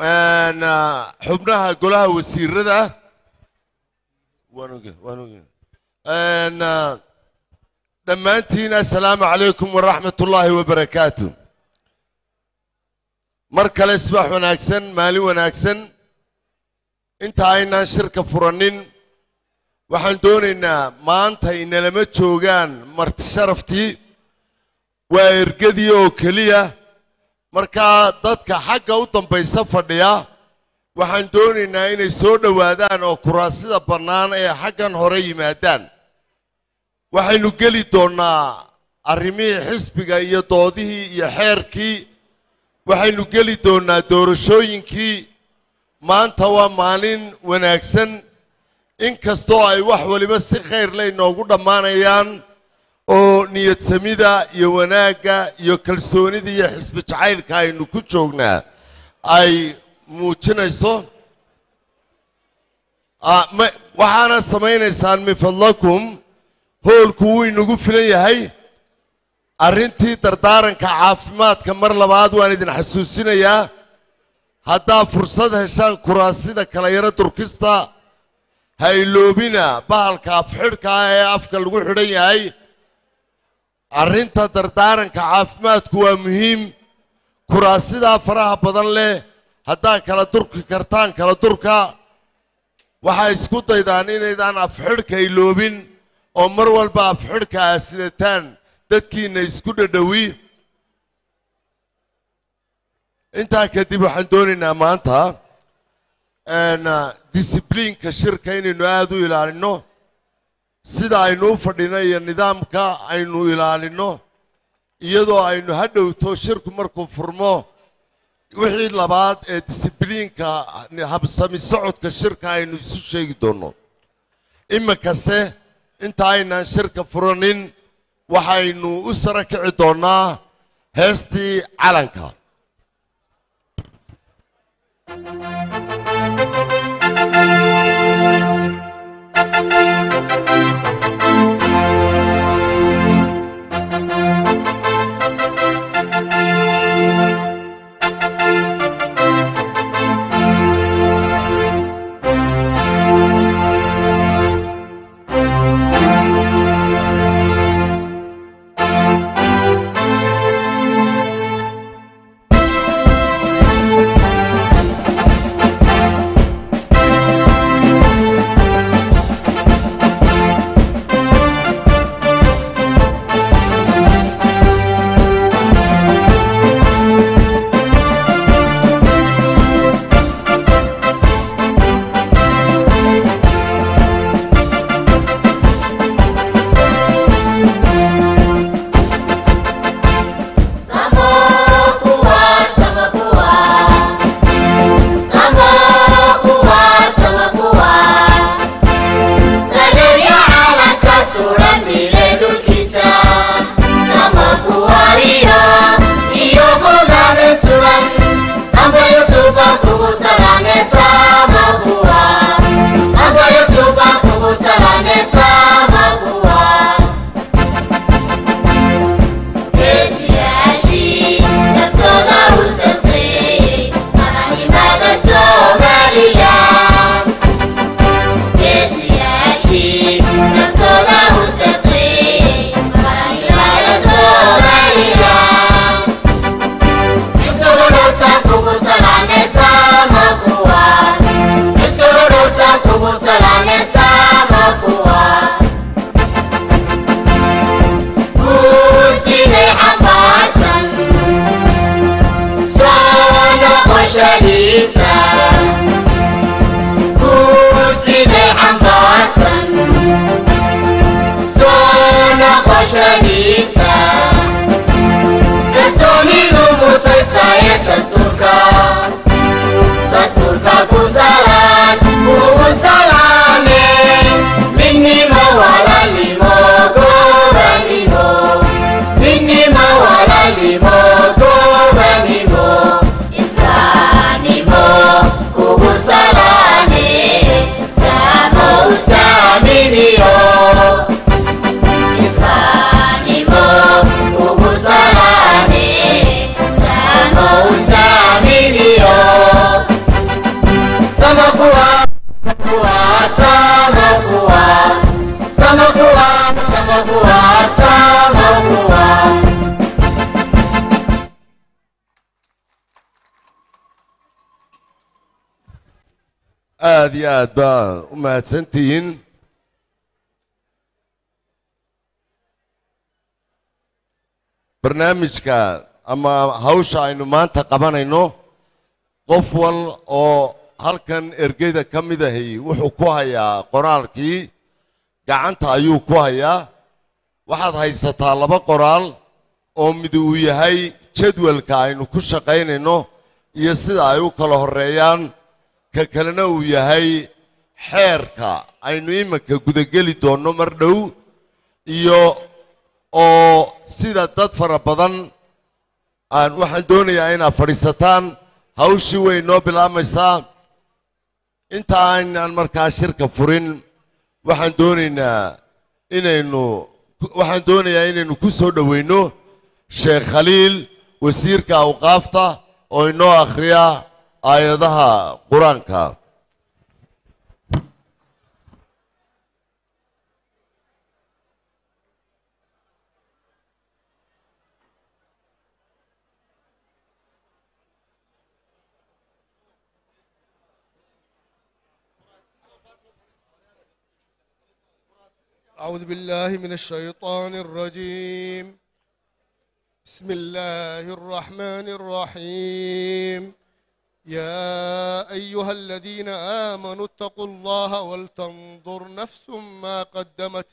een, ah, xubnaha golaha wasiirada waan oge waan oge Een, ah, dhammaantiin assalaamu calaykum waraxmat ullaahi wabarakaatu mar kale subax wanaagsan maalin wanaagsan inta aynaan shirka furanin waxaan doonaynaa maanta inalama joogaan marti sharaftii waa ergadii oo keliya markaa dadka xagga u dambaysa fadhiya waxaan doonaynaa inay soo dhowaadaan oo kuraasida bannaan ee xaggan hore yimaadaan waxaynu geli doonnaa arrimihii xisbiga iyo doodihii iyo xeerkii waxaynu geli doonnaa doorashooyinkii maanta waa maalin wanaagsan in kastoo ay wax waliba si khayr leh inoogu dhammaanayaan oo niyadsamida iyo wanaagga iyo kalsoonida iyo xisbi jacaylka aynu ku joognaa ay muujinayso Ah, ma- waxaana samaynaysaan min fadlakum hoolku wuu inagu filan yahay arrintii dardaaranka caafimaadka mar labaad waan idin xasuusinayaa haddaa fursad heshaan kuraasida kala yaro durkista ha iloobina bahalka afxidhka ah ee afka lagu xidhan yahay arrinta dardaaranka caafimaadku waa muhiim kuraasidaa faraha badan leh haddaa kala durki kartaan kala durka waxaa isku daydaan inaydaan afxidhka iloobin oo mar walba afxidhka aa sidataan dadkiina isku dhadhowi intaa kadib waxaan doonaynaa maanta een, ah, discipliinka shirka inaynu aada u ilaalino sida aynu u fadhino iyo nidaamka aynu ilaalino iyadoo aynu ha dhowto shirku markuu furmo wixii labaad ee discibliinka habsami socodka shirka aynu isu sheegi doonno iminkase inta aynaan shirka furanin waxaynu u sara kici doonnaa heestii calanka Islánimo, Ugu Salane, Samo Usa. aad iyo aad baa u mahadsantihiin barnaamijka ama hawsha aynu maanta qabanayno qof wal oo halkan ergeyda ka mid ahi wuxuu ku hayaa qoraalkii gacanta ayuu ku hayaa waxaad haysataa laba qoraal oo mid uu yahay jadwalka aynu ku shaqaynayno iyo sida ay u kala horreeyaan ka kalena uu yahay xeerka aynu iminka gudageli doonno mar dhow iyo oo sida dad fara badan aan waxaan doonayaa inaad fadhiisataan hawshii way noo bilaabmaysaa inta aynaan markaa shirka furin waxaan doonaynaa inaynu waxaan doonayaa inaynu ku soo dhoweyno sheekh khaliil wasiirka awqaafta oo inoo akhriya aayadaha qur-aanka أعوذ بالله من الشيطان الرجيم بسم الله الرحمن الرحيم يا أيها الذين آمنوا اتقوا الله ولتنظر نفس ما قدمت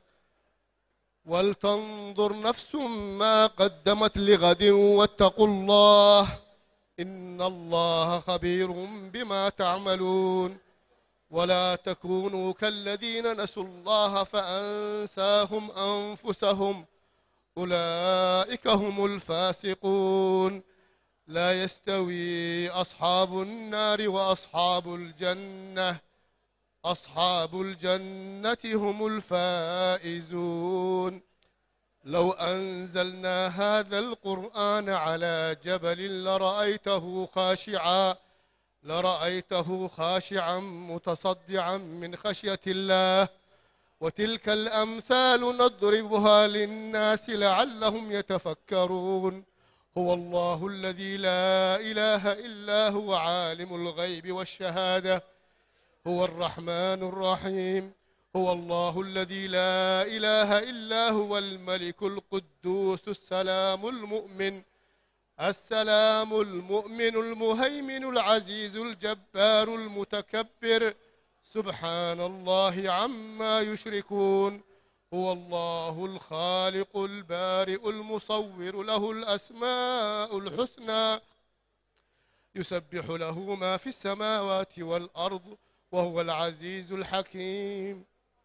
ولتنظر نفس ما قدمت لغد واتقوا الله إن الله خبير بما تعملون ولا تكونوا كالذين نسوا الله فأنساهم أنفسهم أولئك هم الفاسقون لا يستوي أصحاب النار وأصحاب الجنة أصحاب الجنة هم الفائزون لو أنزلنا هذا القرآن على جبل لرأيته خاشعاً لرأيته خاشعا متصدعا من خشية الله وتلك الأمثال نضربها للناس لعلهم يتفكرون هو الله الذي لا إله إلا هو عالم الغيب والشهادة هو الرحمن الرحيم هو الله الذي لا إله إلا هو الملك القدوس السلام المؤمن السلام المؤمن المهيمن العزيز الجبار المتكبر سبحان الله عما يشركون هو الله الخالق البارئ المصور له الأسماء الحسنى يسبح له ما في السماوات والأرض وهو العزيز الحكيم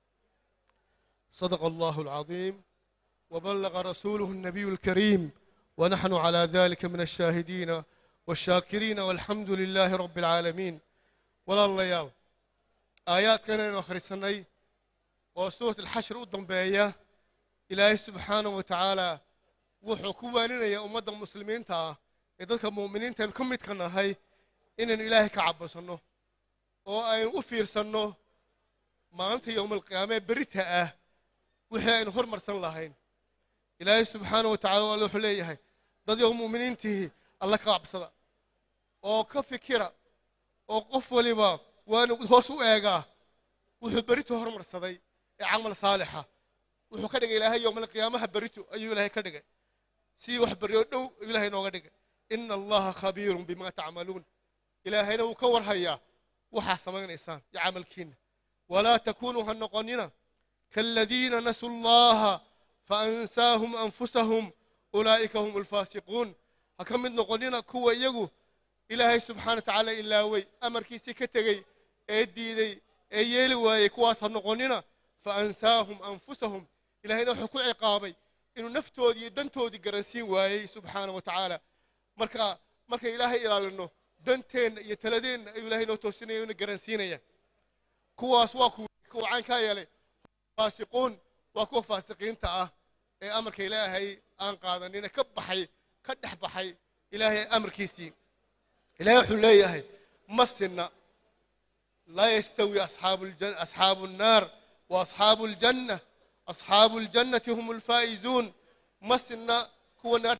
صدق الله العظيم وبلغ رسوله النبي الكريم ونحن على ذلك من الشاهدين والشاكرين والحمد لله رب العالمين ولا الليال آيات كان أخرسني وسورة الحشر قدام بيا إلهي سبحانه وتعالى وحكواننا يا أمة المسلمين تا إذا مؤمنين تن كم يتكنا هاي إن إلهي كعب سنه أو أين أفير سنه ما أنت يوم القيامة بريتها وحي أين هرمر سن لهين ilaahay subxaana wa tacala waa wuxuu leeyahay dad yow mu'miniintihi alla ka cabsada oo ka fikira oo qof waliba waanu hoos u eegaa wuxuu berito hormarsaday ee camal saalixa wuxuu ka dhigay ilaahay yowmalqiyaamaha berito ayuu ilaahay ka dhigay si wax beryo dhow ayuu ilaahay nooga dhigay ina allaha khabiirun bima tacmaluun ilaahayna wuu ka warhayaa waxaa samaynaysaan iyo camalkiinna walaa takunuu ha noqonina kaaladiina nasuu llaha فأنساهم أنفسهم أولئك هم الفاسقون هكم نقولنا كوا يجو إلهي سبحانه وتعالى إلا وي أمر كيسي كتغي أدي دي أيلي وي كواس نقولنا فأنساهم أنفسهم إلهي نحكو عقابي إنه نفتو دي دنتو دي قرنسين وي سبحانه وتعالى مركا مركا إلهي إلى لأنه دنتين يتلدين إلهي نو توسيني ونقرنسين كواس واكو كوا عين كايلي فاسقون waa kuwa faasiqiinta ah ee amarka ilaahay aan qaadanina ka baxay ka dhex baxay ilaahay amarkiisii ilahay wuxuu leeyahay ma sinna laa yastawi asxaabu nnaar wa asxaabu ljanna asxaabu ljannati hum alfaa'izuun ma sinna kuwa naar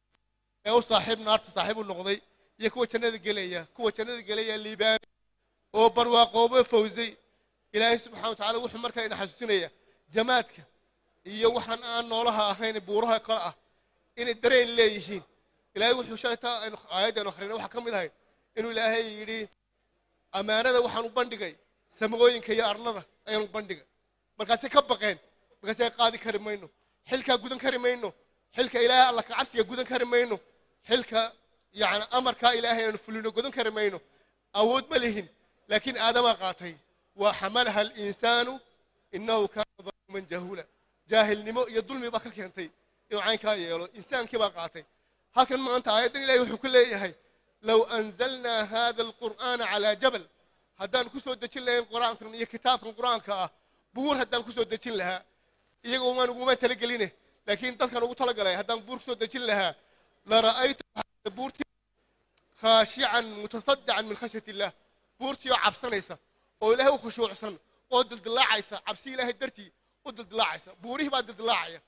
ee u saaxiib naarta saaxiib u noqday iyo kuwa jannada gelaya kuwa jannada gelaya liibaani oo barwaaqoobo fawsay ilaahay subxana wa tacala wuxuu markaa ina xasuusinaya jamaadka iyo waxaan aan noolaha ahayn buuraha kale ah inay dareen leeyihiin ilaahay wuxuu sheegtaa aynu aayaddaanu akhrina waxaa ka mid ahayd inuu ilaahay yidhi ammaanada waxaan u bandhigay samooyinka iyo arlada ayaan u bandhigay markaasay ka baqeen markaasay qaadi kari mayno xilkaa gudan kari mayno xilka ilaahay alla kacabsiga gudan kari mayno xilka yani amarkaa ilaahay aanu fulino gudan kari mayno awood ma lihin laakiin aadamaa qaatay wa xamalaha alinsaanu innahu kaana daluuman jahuula jaahilnimo iyo dulmi baa ka keentay inuu caynkaa yeelo insaankii baa qaatay halkan maanta aayaddan ilahay wuxuu ku leeyahay low anzalnaa hada alqur'aana calaa jabal haddaan ku soo dejin lahayn qur-aankan iyo kitaabkan qur-aanka ah buur haddaan ku soo dejin lahaa iyagoo maan uguma talageline laakiin dadkan ugu talagalay haddaan buur kusoo dejin lahaa lara'aytu buurtii khaashican mutasaddican min khashyati illah buurtii oo cabsanaysa oo ilaahay u khushuucsan oo dildilaacaysa cabsi ilaahay dartii u dildilaacaysa buurihii baa dildilaacaya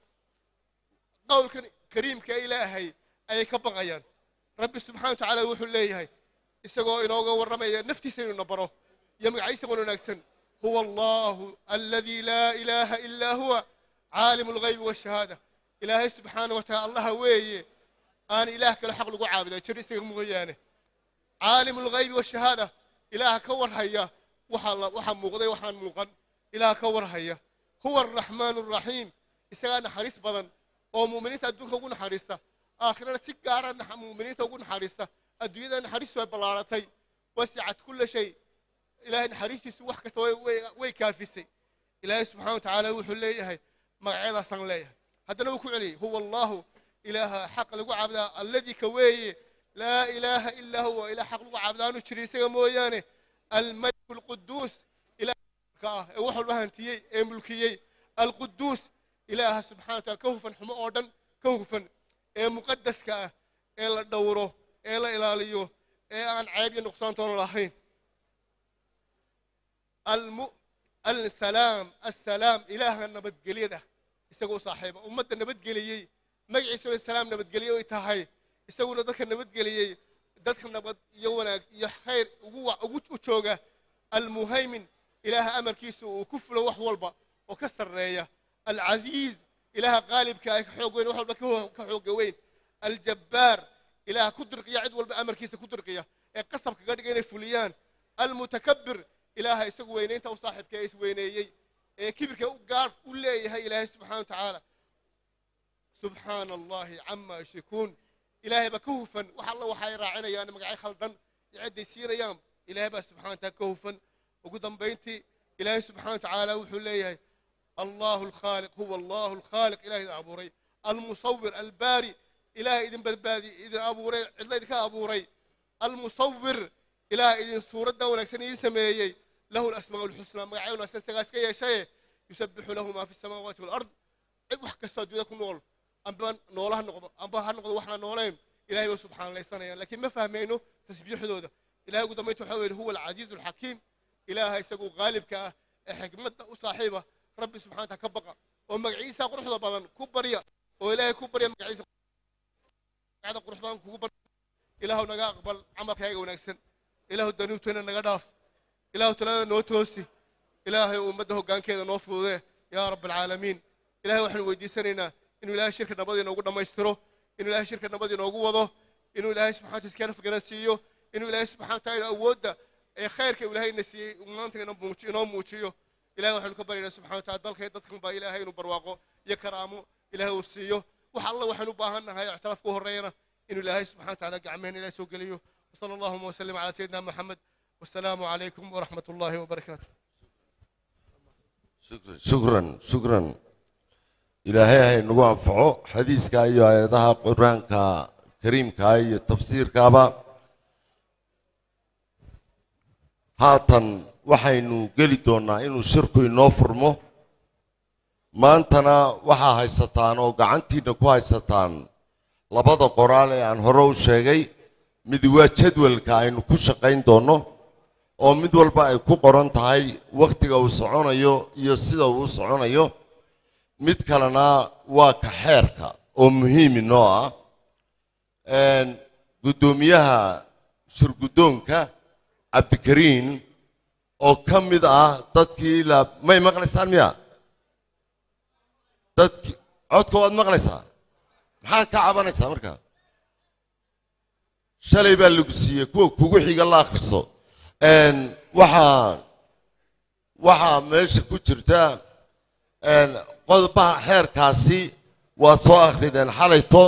qowlkan kariimka ee ilaahay ayay ka baqayaan rabbi subxana wa tacaala wuxuu leeyahay isagoo inooga warramaya naftiisa inuu na baro iyo magaciisa wan wanaagsan huwa allahu aladii laa ilaaha ilaa huwa caalimu alghaybi waashahaada ilaahay subxaana wa tacala allaha weeye aan ilaah kale xaq lagu caabuda jir isaga mooyaane caalimu alghaybi waashahaada ilaaha ka warhaya waxa la waxa muuqday waxaan muuqan ilaaha ka warhaya huwa araxmaanu araxiim isagaa naxariis badan oo muuminiinta adduunka ugu naxariista aakhirana si gaara muuminiinta ugu naxariista adduunyada naxariistu ay ballaaratay wasicat kulla shay ilaahay naxariistiisu wax kasta way kaafisay ilaahay subxana wa tacaala wuxuu leeyahay magacyadaasaan leeyahay haddana wuu ku celiyey huwa allahu ilaaha xaq lagu caabudaa alladii ka weeye laa ilaaha ilaa huwa ilaah xaq lagu caabudaa aanu jirin isaga mooyaane almaliku alquduus ilaahka ah ee wax walba hantiyey ee mulkiyey alquduus ilaaha subxana wa taala ka hufan xumo oo dhan ka hufan ee muqadaska ah ee la dhowro ee la ilaaliyo ee aan ceeb iyo nuqsaantoona lahayn alsalaam assalaam ilaaha nabadgelyada isagoo saaxiiba ummadda nabadgeliyey magaciisuna salaam nabadgelye ay tahay isaguna dadka nabadgeliyey dadka nabad iyo wanaag iyo khayr ugu u jooga almuhaymin ilaaha amarkiisa uu ku fulo wax walba oo ka sarreeya alcasiiz ilaaha qaalibka ah ka xoog weyn wax walba ka xooga weyn aljabbaar ilaaha ku dirqiya cid walba amarkiisa ku dirqiya ee qasab kaga dhiga inay fuliyaan almutakabir ilaaha isagu weynaynta u saaxiibka ee isweyneeyey ee kibirka u gaar u leeyahay ilaahay subxana wa tacaala subxaana allahi cama yushrikuun ilaahay baa ka hufan wax alla waxay raacinayaan magacyo khaldan iyo cidday siinayaan ilaahay baa subxana wa taala ka hufan ugu dambayntii ilaahay subxana wa tacaala wuxuu leeyahay allahu alkhaaliq huwa allahu alkhaaliq ilahay idin abuuray almusawir albaari ilaahay idin badbaadi idin abuuray cidla idinka abuuray almusawir ilaahay idin suuradda wanaagsan idin sameeyey lahu alasmaa alxusnaa magacyo wanaagsan isagaa iska yeeshaye yusabixu lahu maa fi samaawaati walard cid wax kastoo adduunyada ku nool amba noolo ha noqdo amba ha noqdo waxaan noolayn ilahay way subxaanalaysanayaan laakiin ma fahmayno tasbiixdooda ilahay ugu dambaynta waxa weye huwa alcasiizu alxakiim ilaaha isagu qaalibka ah ee xikmadda u saaxiiba rabbi subxana wataala ka baqa oo magaciisa quruxda badan ku barya oo ilaahay ku barya magaciisa magacda qurux badan kugu barya ilaahu naga aqbal camalkaaga wanaagsan ilaahu danuubteena naga dhaaf ilaahu talada noo toosi ilaahay ummadda hoggaankeeda noo fududee yaa rabb alcaalamiin ilahay waxaanu weydiisanaynaa inuu ilaahay shirka nabad inoogu dhammaystiro inuu ilaahay shirka nabad inoogu wado inuu ilaahay subxana wataala iskana fikran siiyo inuu ilaahay subxana wataala awoodda ee khayrka uu ilaahayna siiyey maanta inoo muujiyo ilahay waxaanu ka baryaynaa subxana wataala dalka iyo dadkan baa ilaahay inuu barwaaqo iyo karaamo ilaahay uu siiyo wax alla waxaanu u baahan nahay ictiraaf ku horreeyana inuu ilaahay subxana wataala gacmeen ilahay soo geliyo وصلى اللهم وسلم على سيدنا محمد والسلام عليكم ورحمة الله وبركاته shukran shukran ilaahay hay nagu anfaco xadiiska iyo aayadaha qur-aanka kariimkaa iyo tafsiirkaaba haatan waxaynu geli doonnaa inuu shirku inoo furmo maantana waxaa haysataan oo gacantiinna ku haysataan labada qoraal ee aan hore u sheegay mid waa jadwalka aynu ku shaqayn doonno oo mid walba ay ku qoran tahay wakhtiga uu soconayo iyo sida uu u soconayo mid kalena waa ka xeerka oo muhiimi noo ah guddoomiyaha shirguddoonka cabdikariin oo ka mid ah dadkii la may maqlaysaan miya dadki codka waad maqlaysaa maxaa ka cabanaysaa markaa shalay baa lagu siiyey kuwa kugu xiga la akhriso waxaa waxaa meesha ku jirta qodobaha xeerkaasi waad soo akhrideen xalayto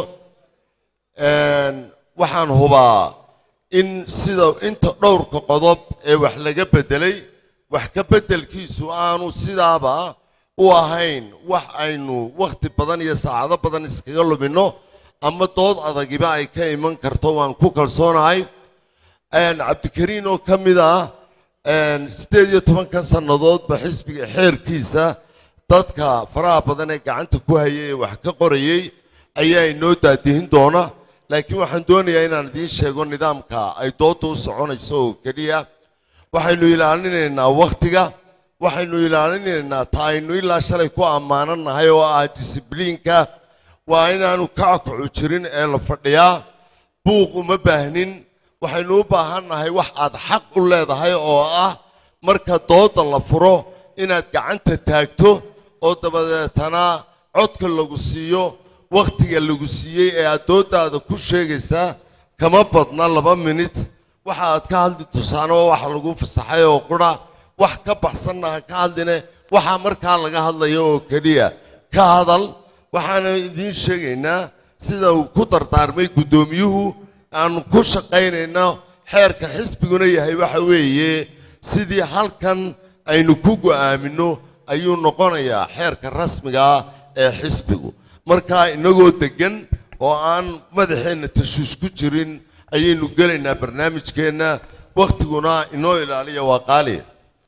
waxaan hubaa in sida inta dhowrka qodob ee wax laga beddelay wax ka beddelkiisu aanu sidaaba u ahayn wax aynu wakhti badan iyo saacado badan iskaga luminno ama dood adagiba ay ka iman karto waan ku kalsoonahay cabdikariin oo ka mid ah siddeed iyo tobankan sannadoodba xisbiga xeerkiisa dadka faraha badan ee gacanta ku hayay ee wax ka qorayey ayaa inoo daadihin doona laakiin waxaan doonayaa inaan idiin sheego nidaamka ay doodda u soconayso oo keliya waxaynu ilaalinaynaa wakhtiga waxaynu ilaalinaynaa ta aynu ilaa shalay ku ammaananahay oo ah disibliinka waa inaanu kackacu jirin ee la fadhiyaa buuq uma baahnin waxaynu u baahannahay wax aad xaq u leedahay oo ah marka doodda la furo inaad gacanta taagto oo dabadeetana codka lagu siiyo wakhtiga lagu siiyey ee aad dooddaada ku sheegaysaa kama badna laba minit waxa aad ka hadli tusaano waxa lagu fasaxay oo qura wax ka baxsanna ha ka hadline waxaa markaa laga hadlaya oo keliya ka hadal waxaana idiin sheegaynaa sida uu ku dardaarmay guddoomiyuhu aanu ku shaqaynayno xeerka xisbiguna yahay waxa weeye sidii halkan aynu ku go'aaminno ayuu noqonayaa xeerka rasmiga ah ee xisbigu markaa inagoo deggan oo aan madaxeenna tashuush ku jirin ayaynu gelaynaa barnaamijkeenna wakhtiguna inoo ilaaliya waa qaaliya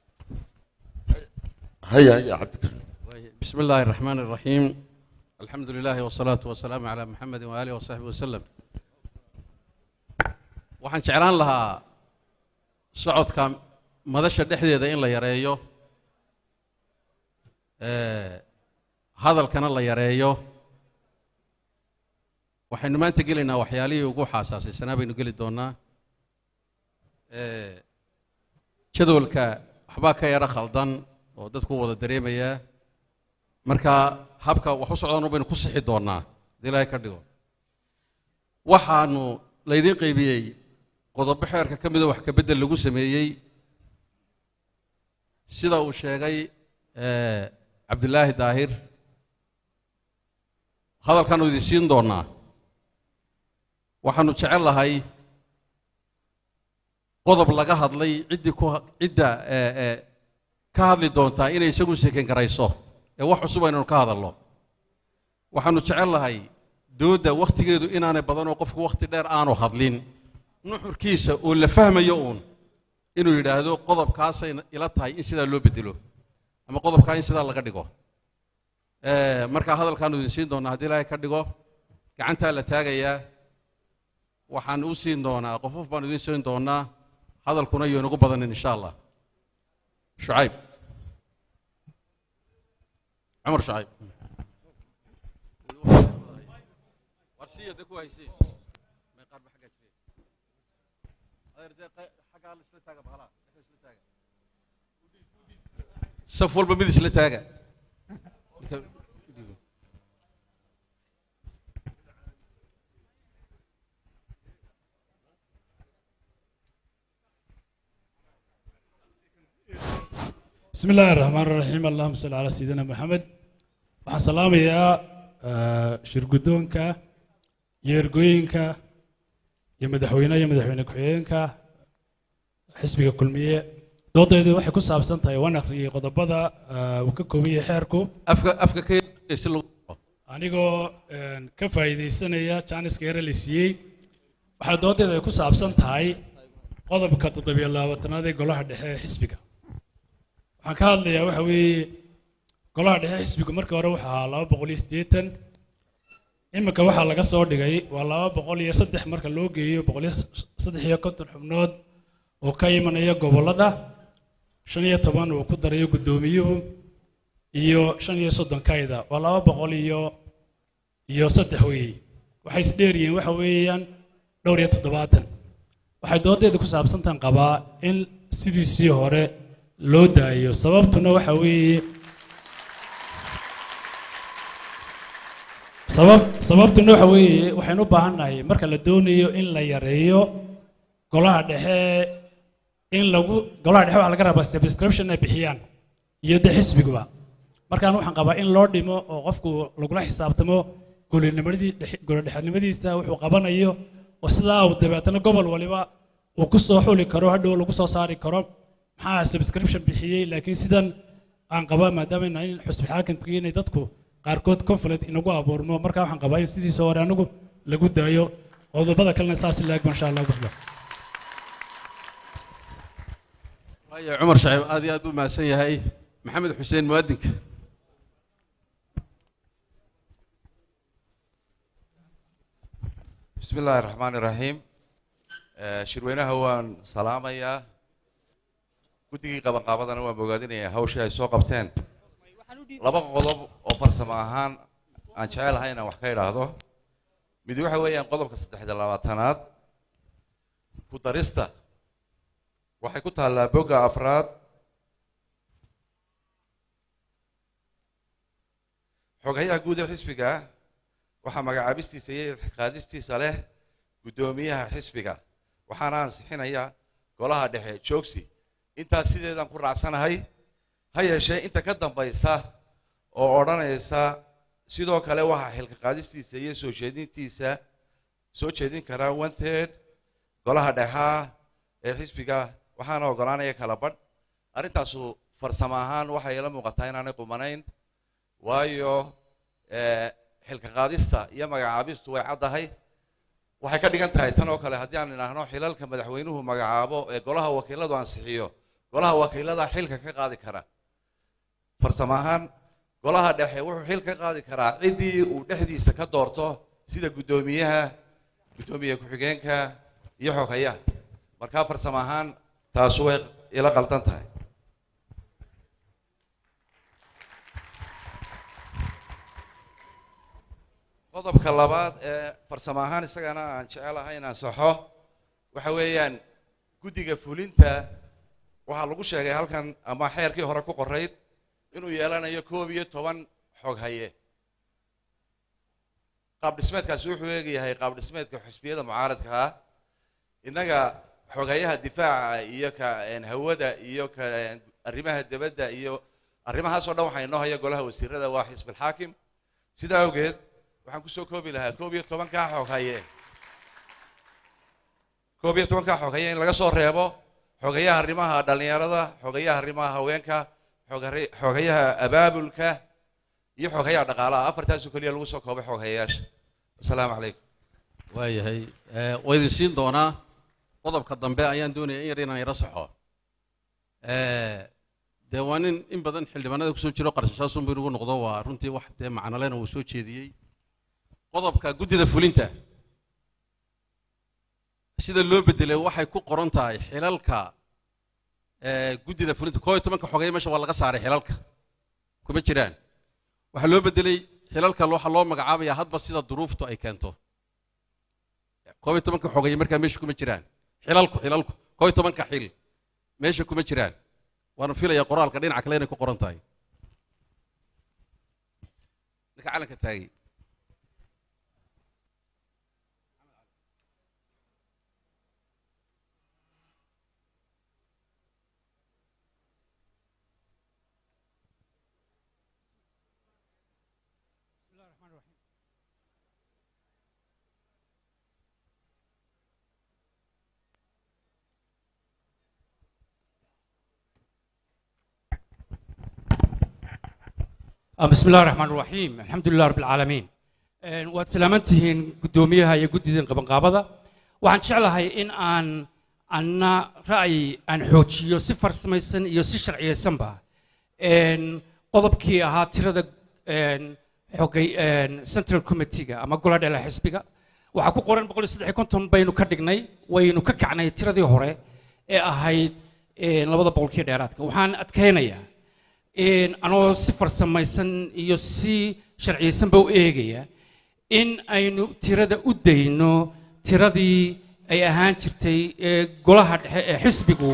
haya haya cabdikariim بسم الله الرحمن الرحيم الحمد لله والصلاة والسلام على محمد وآله وصحبه وسلم waxaan jeclaan lahaa socodka madasha dhexdeeda in la yareeyo hadalkana la yareeyo waxaynu maanta gelaynaa waxyaalihii ugu xaasaasaysanaa baynu geli doonaa jadwalka waxbaa ka yaro khaldan oo dadku wada dareemayaa marka habka wax u socdaan baynu ku sixi doonaa hadii ilaahay ka dhigo waxaanu laydiin qaybiyey qodobo xeerka ka mida wax ka beddel lagu sameeyey sida uu sheegay cabdilaahi daahir hadalkaanu idin siin doonaa waxaanu jecel lahay qodob laga hadlay ciddii ku cidda ka hadli doontaa inay isagu seken garayso ee wax cusub aynanu ka hadalno waxaanu jecel lahay doodda wakhtigeedu inaanay badanoo qofku wakhti dheer aanu hadlin nuxurkiisa oo la fahmayo uun inuu yidhaahdo qodobkaasay ila tahay in sidaa loo bedelo ama qodobkaa in sidaa laga dhigo markaa hadalkaanu idin siin doonaa haddii ilaahay ka dhigo gacantaa la taagayaa waxaan u siin doonaa qofof baanu idin siin doonaa hadalkuna iyo inagu badanin insha allah shucayb cumar shucayb warsiya de ku haysay may qaar ba xaggaa jireen adeer dee xaggaa la isla taaga bahalaa xaggaa isla taaga saf walba mid isla taaga بسم الله الرحمن الرحيم اللهم صل على سيدنا محمد waxaan salaamayaa shirguddoonka iyo ergooyinka iyo madaxweynaha iyo madaxweyne ku-xigeenka xisbiga kulmiye doodeedu waxay ku saabsan tahay waan akhriyey qodobada uu ka kooban yahay xeerku afka afka ka si lagu anigoo ka faa'iidaysanaya jaaniska yare la siiyey waxaa doodeedu ay ku saabsan tahay qodobka toddobiyo labaatanaad ee golaha dhexe ee xisbiga waxaan ka hadlayaa waxa weeye golaha dhexe xisbigu markii hore wuxuu ahaa laba boqol iyo siddeetan iminka waxaa laga soo dhigay waa laba boqol iyo saddex marka loo geeyo boqol iyo saddex iyo konton xubnood oo ka imanaya gobollada shan iyo toban uu ku darayo guddoomiyuhu iyo shan iyo soddon kayda waa laba boqol iyo iyo saddex weeye waxay isdheeryihiin waxa weeyaan dhowr iyo toddobaatan waxay doodeedu ku saabsantan qabaa in sidiisii hore loo daayo sababtuna waxa weeye sabab sababtuna waxa weeye waxaynu u baahannahay marka la doonayo in la yareeyo golaha dhexe in lagu golaha dhexe waxaa laga rabaa subscription ay bixiyaan iyo dee xisbiguba markaan waxaan qabaa in loo dhimo oo qofku lagula xisaabtamo golinimadii golodhexenimadiisa wuxuu qabanayo oo sidaa uu dabeetana gobol waliba uu ku soo xuli karo hadhow lagu soo saari karo maxaa subscription bixiyey laakiin sidan aan qabaa maadaama ayna in xusbi xaakimkii inay dadku qaarkood conflict inagu abuurmo markaa waxaan qabaa in sidiisa hore anigu lagu daayo qodobada kalena saas laag masha allah gudba waayo cumar shaciib aad iyo aad buu mahadsan yahay maxamed xuseen muwaadinka بسم الله الرحمن الرحيم shirweynaha waan salaamayaa guddigii qabanqaabadana waan bogaadinayaa hawshii ay soo qabteen laba qodob oo farsamo ahaan aan jecelahay inaan wax ka idhaahdo mid waxa weeyaan qodobka saddexda labaatanaad ku darista waxay ku taallaa bogga afraad xogayaha guud ee xisbiga waxaa magacaabistiisa iyo qaadistiisa leh guddoomiyaha xisbiga waxaana ansixinaya golaha dhexe joogsi intaas sideedaan ku raacsanahay ha yeeshee inta ka dambaysa oo odhanaysa sidoo kale waxaa xilka qaadistiisa iyo soo jeedintiisa soo jeedin karaa one third golaha dhexaa ee xisbiga waxaana ogolaanaya kala badh arrintaasu farsamo ahaan waxay ila muuqataa inaanay qumanayn waayo xilka qaadista iyo magacaabistu way caddahay waxay ka dhigan tahay tan oo kale haddii aan idhaahno xilalka madaxweynuhu magacaabo ee golaha wakiiladu ansixiyo golaha wakiilada xilka ka qaadi kara farsamo ahaan golaha dhexe wuxuu xil ka qaadi karaa ciddii uu dhexdiisa ka doorto sida guddoomiyaha guddoomiye ku-xigeenka iyo xogayaha markaa farsamo ahaan taasu way ila qaldan tahay qodobka labaad ee farsamo ahaan isagana aan jecelahay inaan saxo waxa weeyaan guddiga fulinta waxaa lagu sheegay halkan ama xeerkii hore ku qorayd inuu yeelanayo koob iyo toban xog haye qaab dhismeedkaasi wuxuu eegayahay qaab dhismeedka xisbiyada mucaaradka ah innaga xogayaha difaaca iyo ka hawada iyo ka arrimaha debadda iyo arrimahaasoo dhan waxaa inoo haya golaha wasiirada waa xisbilxaakim sidaa awgeed waxaan kusoo koobi lahaa koob iyo tobankaa xog haye koob iyo tobankaa xog haye in laga soo reebo xogayaha arrimaha dhallinyarada xogayaha arrimaha haweenka xogayaha abaabulka iyo xogayaha dhaqaalaha afartaasoo keliya lagu soo koobay xoghayayaasha asalaamu calaykum waayahay waa idin siin doonaa qodobka dambe ayaan doonaya in yar inaan yaro saxo dee waa nin in badan xildhibaanada kusoo jiro qarshashaasunbu inugu noqdo waa runtii wax dee macnolena uu soo jeediyey qodobka guddida fulinta sida loo bedelay waxay ku qoran tahay xilalka guddida fulinta koo iyo tobanka xogay meesha waa laga saaray xilalka kuma jiraan waxaa loo bedelay xilalka waxaa loo magacaabaya hadba sida duruuftu ay keento koob iyo tobanka xogay markaa meesha kuma jiraan xilalku xilalku koo iyo tobanka xil meesha kuma jiraan waana filaya qoraalka dhinaca kale inay ku qoran tahay ninka calanka taagay بسم الله الرحمن الرحيم الحمد لله رب العالمين waad salaamantihiin guddoomiyaha iyo guddidan qabanqaabada waxaan jeclahay in aan anna ra'yi aan xoojiyo si farsamaysan iyo si sharciyeysanba qodobkii ahaa tirada xogay central committeega ama gola dhela xisbiga waxaa ku qoran boqol iyo saddex iyo konton baynu ka dhignay waynu ka kacnay tiradii hore ee ahayd labada boqolkii dheeraadka waxaan adkaynayaa anoo si farsamaysan iyo si sharciyeysanba u eegaya in aynu tirada u dayno tiradii ay ahaan jirtay ee golaha dhexe ee xisbigu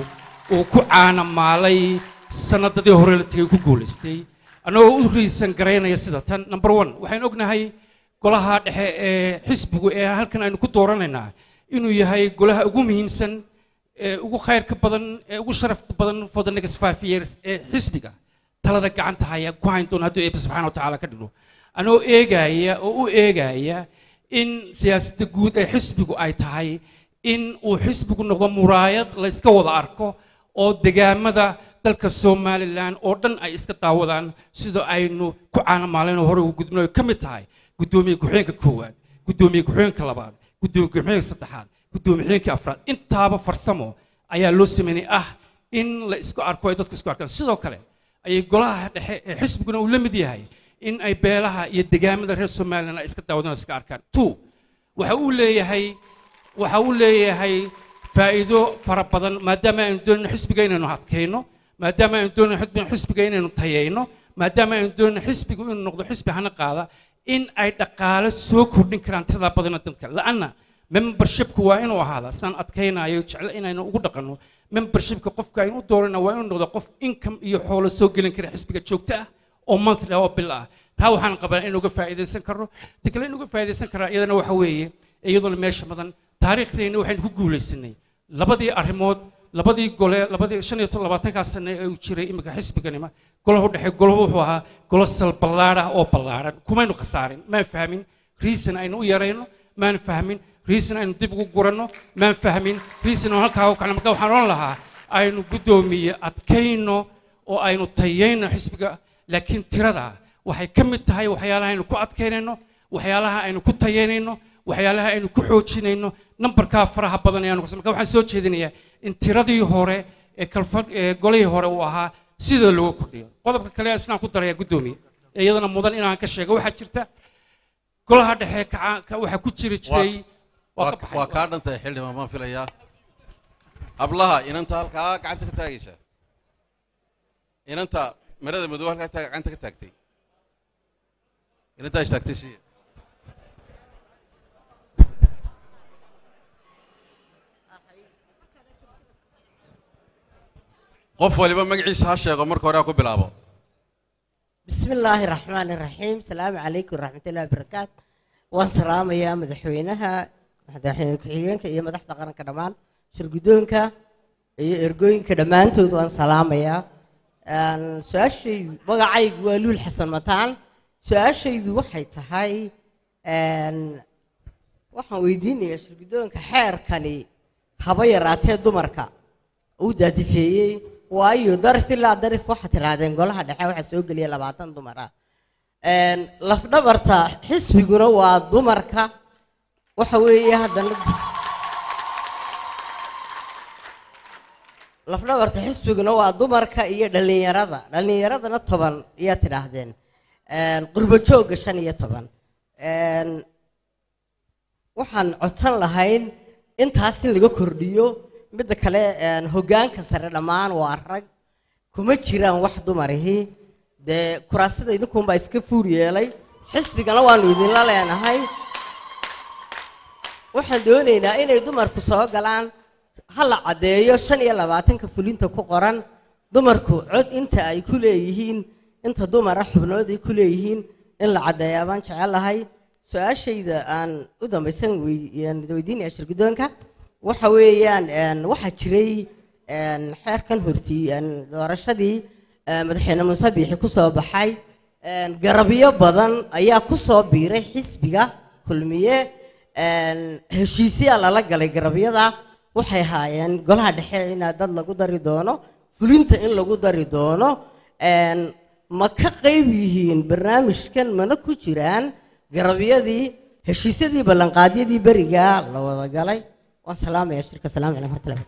uu ku caanamaalay sanadadii hore la tegay ku guulaystay annagoo u riisan garaynaya sida tan number one waxaynu ognahay golaha dhexe ee xisbigu ee halkan aynu ku dooranaynaa inuu yahay golaha ugu muhiimsan ee ugu khayrka badan ee ugu sharafta badan for the next five years ee xisbiga talada gacanta haya ku hayn doona hadduu eebbe subxaana wa tacaala ka dhigo anoo eegaya oo u eegaya in siyaasadda guud ee xisbigu ay tahay in uu xisbigu noqdo muraayad la iska wada arko oo degaamada dalka somalilan oo dhan ay iska daawadaan sida aynu ku caanamaaleen oo hore ugu gudbino ay ka mid tahay guddoomiye ku-xigeenka koowaad guddoomiye ku-xigeenka labaad guddoomiye ku-xigeenka saddexaad guddoomiye ku-xigeenka afraad intaaba farsamo ayaa loo sameynay ah in la isku arko ay dadku isku arkaan sidoo kale ayay golaha dhexe ee xisbiguna uu la mid yahay in ay beelaha iyo degaamada reer somalilan ay iska daawadaan oo iska arkaan two waxa uu leeyahay waxa uu leeyahay faa'iido fara badan maadaama aynu doonayno xisbiga inaynu adkayno maadaama aynu doonayno xisbiga- xisbiga inaynu tayayno maadaama aynu doonayno xisbigu inuu noqdo xisbi hana qaada in ay dhaqaale soo kordhin karaan tirada badana dadka la'anna membershipku waa inuu ahaada sidaan adkaynayo jecel inaynu ugu dhaqanno membershipka qofka aynu u doorana waa inuu noqdo qof income iyo xoolo soo gelin kara xisbiga joogto ah oo monthly ah oo bil ah taa waxaan qabaa in uga faa'iidaysan karno ta kale in uga faa'iidaysan karaa iyadana waxa weeye iyadoo meesha badan taariikhdeenna waxaynu ku guulaysanay labadii arrimood labadii gole labadii shan iyo labaatankaa sane ee uu jiray iminka xisbiganima golahu dhexe golahu wuxuu ahaa golo sal ballaadh ah oo ballaaran kumaynu khasaarin maan fahmin reason aynu u yarayno maan fahmin reason aynu dib ugu guranno maan fahmin reason oo halkaa u kacno marka waxaan odhan lahaa aynu guddoomiye adkayno oo aynu tayayno xisbiga laakiin tirada waxay ka mid tahay waxyaalaha aynu ku adkaynayno waxyaalaha aynu ku tayaynayno waxyaalaha aynu ku xoojinayno nambarkaa faraha badan ayaanu kas marka waxaan soo jeedinayaa in tiradii hore ee kalfa ee golihii hore uu ahaa sida looga kordhiyo qodobka kale isnaan ku daraya guddoomiye ee iyadana mudan inaan ka sheego waxaa jirta golaha dhexe kaca- ka- waxaa ku jiri jiray waa waa ka baxay. waa kaa dhantahay xildhibaan baan filayaa hablaha inanta halkaa gacanta ka taagaysa inanta marada madow halkaa taag- gacanta ka taagtay inantaa istaagtay si qof waliba magaciisa ha sheego marka hore ha ku bilaabo بسم الله الرحمن الرحيم السلام عليكم ورحمة الله وبركاته waan salaamayaa madaxweynaha madaxweyne ku-xigeenka iyo madaxda qaranka dhammaan shirguddoonka iyo ergooyinka dhammaantood waan salaamayaa Een, su-aashaydu magacaygu waa luul xasan mataan su-aashaydu waxay tahay een, waxaan weydiinayaa shirguddoonka xeerkani haba yaraatee dumarka uu daadifeeyey waayo darif ilaa darif waxaad tidhaahdeen golaha dhexe waxaa soo geliya labaatan dumar ah Een, lafdhabarta xisbiguna waa dumarka waxa weeye haddana lafdhabarta xisbiguna waa dumarka iyo dhallinyarada dhallinyaradana toban iyaa tidhaahdeen Een, qurbo joogga shan iyo toban Een, waxaan codsan lahayn intaas in laga kordhiyo midda kale een, hoggaanka sare dhammaan waa rag kuma jiraan wax dumarihi dee kuraasida idinkunbaa iska fuur yeelay xisbigana waanu idinla leenahay waxaan doonaynaa inay dumarku soo galaan ha la caddeeyo shan iyo labaatanka fulinta ku qoran dumarku cod inta ay ku leeyihiin inta dumara xubnood ay ku leeyihiin in la caddeeyaa baan jecelahay su-aashayda aan u dambaysan wey- aan weydiinaya shirguddoonka waxa weeyaan een, waxaa jiray een, xeerkan hortii een, doorashadii ee, madaxweyne muuse biixi ku soo baxay een, garabyo badan ayaa ku soo biiray xisbiga kulmiye een, heshiisyaa lala galay garabyada waxay ahaayeen golaha dhexe in dad lagu dari doono fulinta in lagu dari doono een, ma ka qayb yihiin barnaamijkan mana ku jiraan garabyadii heshiisyadii ballanqaadyadii berigaa la wada galay waan salaamaya shirka salaamu calaykum warahmatullahi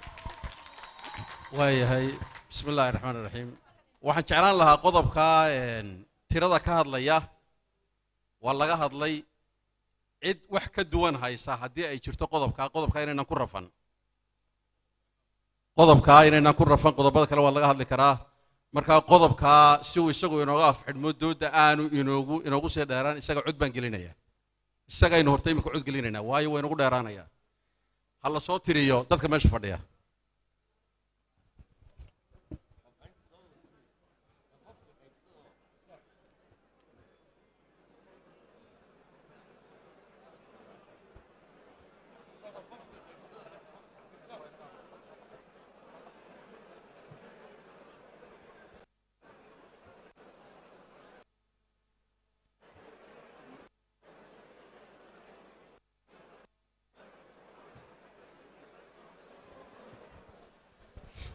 waayahay bismi illaahi raxmaan iraxiim waxaan jeclaan lahaa qodobka een, tirada ka hadlaya waa laga hadlay cid wax ka duwan haysa haddii ay jirto qodobkaa qodobkaa inaynan ku rafan qodobkaa inaynan ku rafan qodobada kale waa laga hadli karaa markaa qodobkaa si uu isagu inooga afxidhmo dooda aanu inoogu inoogu sii dheeraan isaga cod baan gelinaya isagaynu horta imika cod gelinaynaa waayo waa inagu dheeraanaya ha la soo tiriyo dadka meesha fadhiya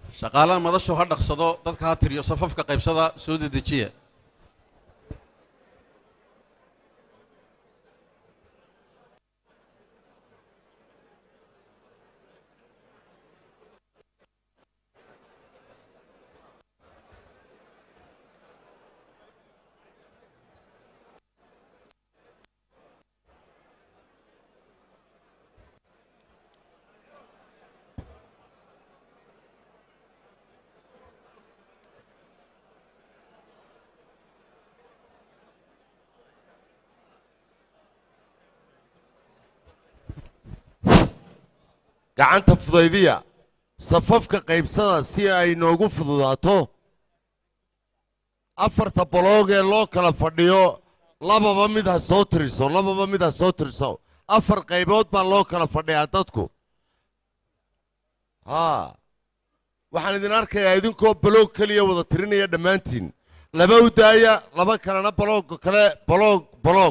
shaqaalaha madashu ha dhaqsado dadka ha tiriyo safafka qaybsada soo dedejiya gacanta fudaydiya safafka qaybsada si ay noogu fududaato afarta baloog ee loo kala fadhiyo lababa mid ha soo tiriso lababa mid ha soo tiriso afar qaybood baa loo kala fadhiyaa dadku haa waxaan idin arkayaa idinkoo baloog keliya wada tirinaya dhammaantiin laba u daaya laba kalena baloogga kale baloog baloog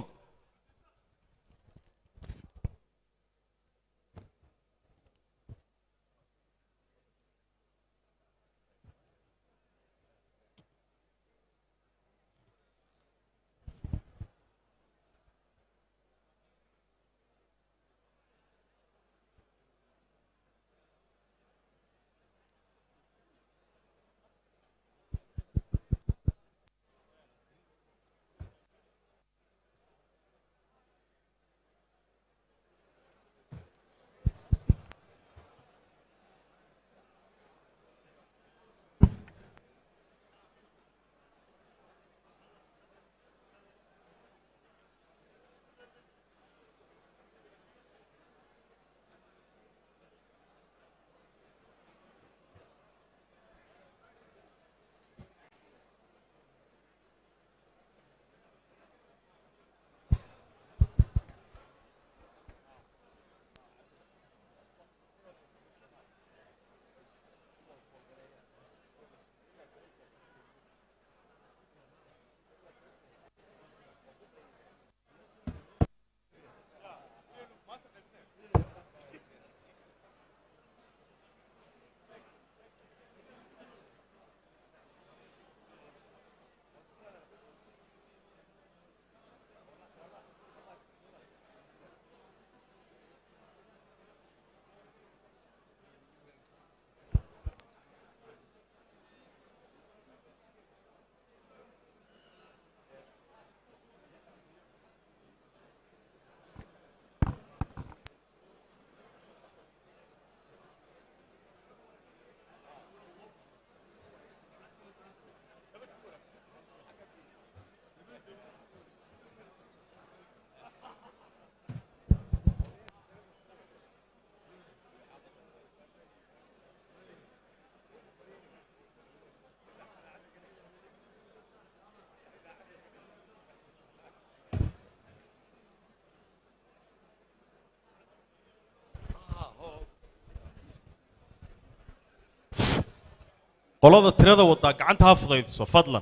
qolada tirada wadaa gacanta ha fudaydiso fadlan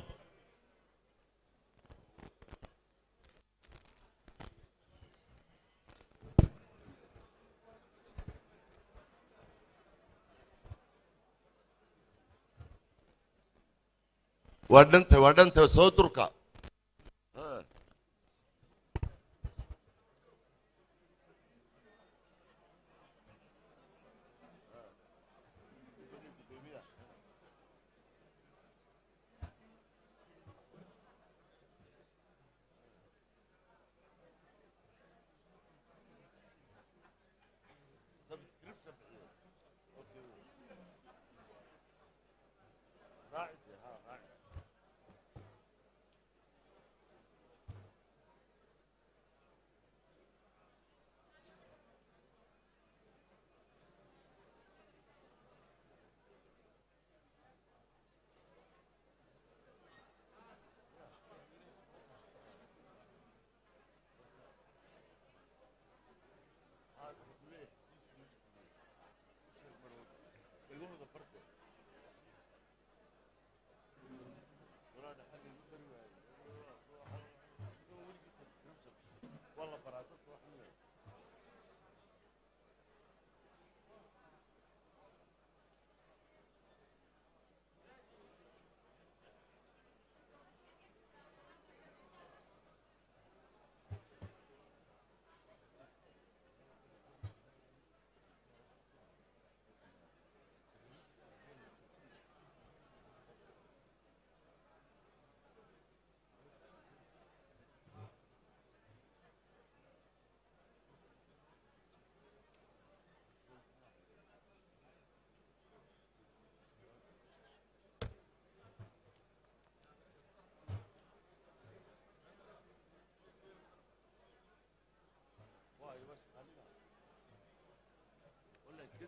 waa dhanta waa dhanta soo durka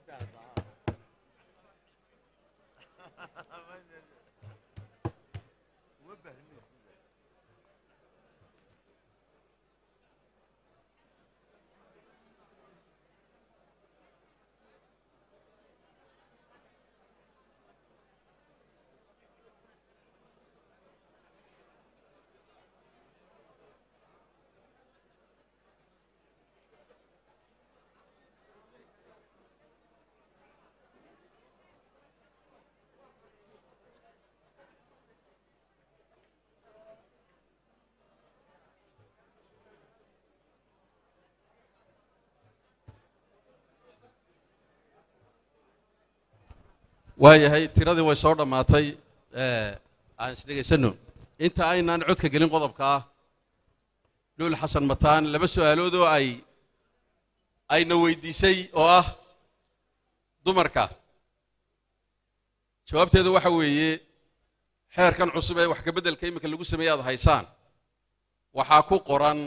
waayahay tiradii way soo dhammaatay ee, aan isdhegaysano inta aynaan codka gelin qodobka ah luul xasan mataan laba su'aalood oo ay ayna weydiisay oo ah dumarka jawaabteedu waxa weeye xeerkan cusub ee wax ka beddelka iminka lagu sameeye aad haysaan waxaa ku qoran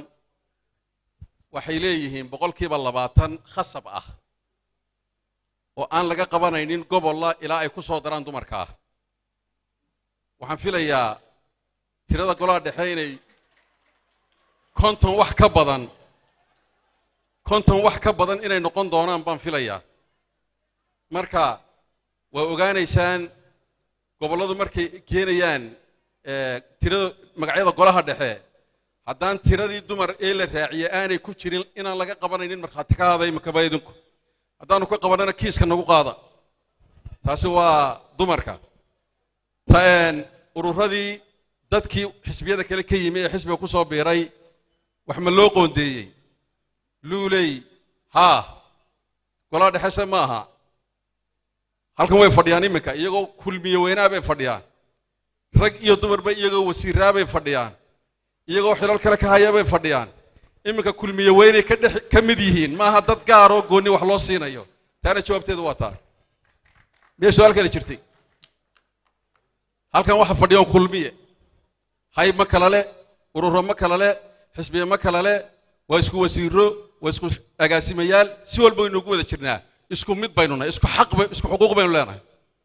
waxay leeyihiin boqolkiiba labaatan khasab ah oo aan laga qabanaynin gobolla ilaa ay ku soo daraan dumarka ah waxaan filayaa tirada golaha dhexe inay konton wax ka badan konton wax ka badan inay noqon doonaan baan filayaa marka waa ogaanaysaan gobolladu markay keenayaan eh, tirada magacyada golaha dhexe haddaan tiradii dumar ee la raaciye aanay ku jirin inaan laga qabanaynin markhaati ka haday makaba idinku haddaanu ka qabanana kiiska nagu qaada taasi waa dumarka ta een, ururadii dadkii xisbiyada kale ka yimi ee xisbiga ku soo biiray wax ma loo qoondeeyey luuley haa golaha dhexese ma aha halkan way fadhiyaan iminka iyagoo kulmiye weynaa bay fadhiyaan rag iyo dumarba iyagoo wasiiraa bay fadhiyaan iyagoo xilal kale ka haya bay fadhiyaan iminka kulmiye weynay ka dhex ka mid yihiin maaha dad gaaroo goonni wax loo siinayo taana jawaabteedu waa taa miyay su-aal kale jirtay halkan waxa fadhiyan kulmiye hayb ma kala le ururo ma kala le xisbiye ma kala le waa isku wasiiro waa isku agaasimayaal si walba waynu ugu wada jirnaa isku mid baynu nahay isku xaq bay isku xuquuq baynu leenahay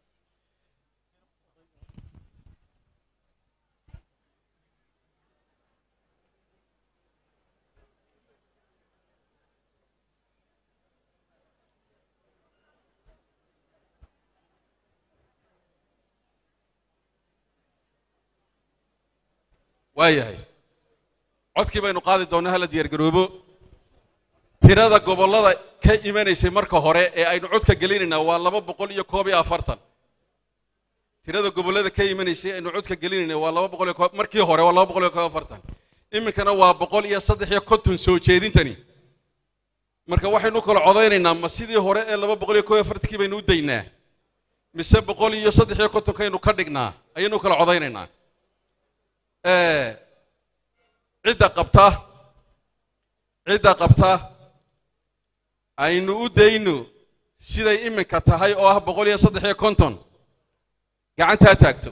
waayahay codkii baynu qaadi doonnaa hala diyaargaroobo tirada gobollada ka imanaysay marka hore ee aynu codka gelinaynaa waa laba boqol iyo koob iyo afartan tirada gobollada ka imanaysay aynu codka gelinaynaa waa laba boqol iyo koob markii hore waa laba boqol iyo koob iyo afartan iminkana waa boqol iyo saddex iyo konton soo jeedintani marka waxaynu kala codaynaynaa ma sidii hore ee laba boqol iyo koob iyo afartankii baynu u daynaa mise boqol iyo saddex iyo kontonkaynu ka dhignaa ayaynu kala codaynaynaa Eh, cidda qabta cidda qabta aynu u dayno siday iminka tahay oo ah boqol iyo saddex iyo konton gacantaa taagto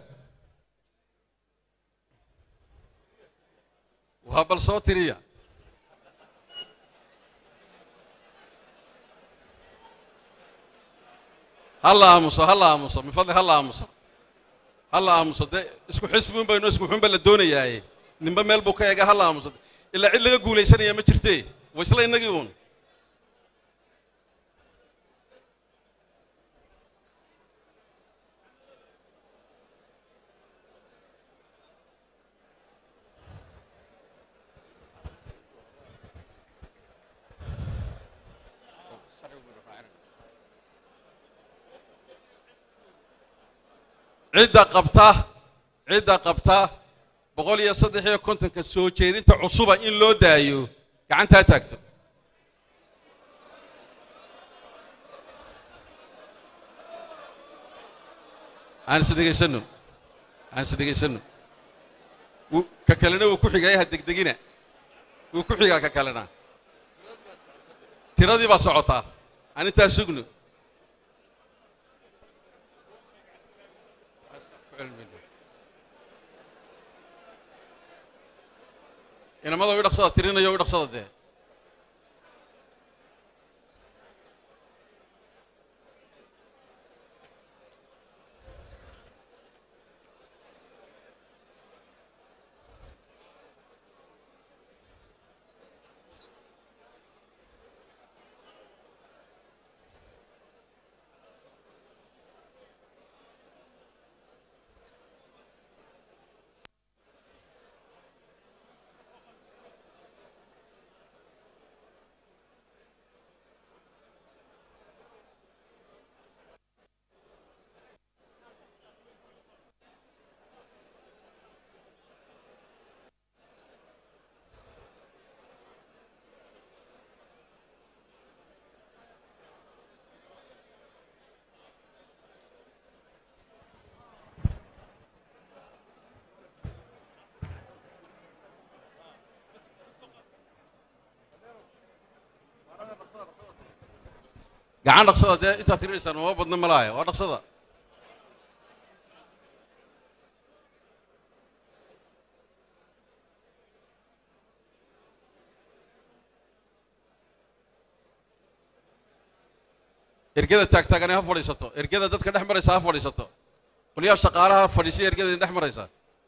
waa bal soo tiriya halla aamuso halla aamuso min fadli halla aamuso halla aamuso dee isku xisbiun baynu isku xunba la doonayaaye ninba meel buu ka eega halla aamuso ilaa cid laga guulaysanaya ma jirte waa isla innagii uun cidda qabta cidda qabta boqol iyo saddex iyo kontonka soo jeedinta cusuba in loo daayo gacantaa taagto aan is dhegaysano aan is dhegaysano wuu- ka kalena wuu ku xigaya ha degdegina wuu ku xigaa ka kalena tiradii baa socotaa aan intaa sugno inamada u dhaqsada tirinayo u dhaqsada dee gacan dhaqsada dee intaad tirinaysaan mama badna malaaya waa dhaqsada ergada taagtaagane ha fadhiisato ergada dadka dhex maraysa ha fadhiisato qolyaha shaqaalaha fadhiisay ergada idin dhex maraysa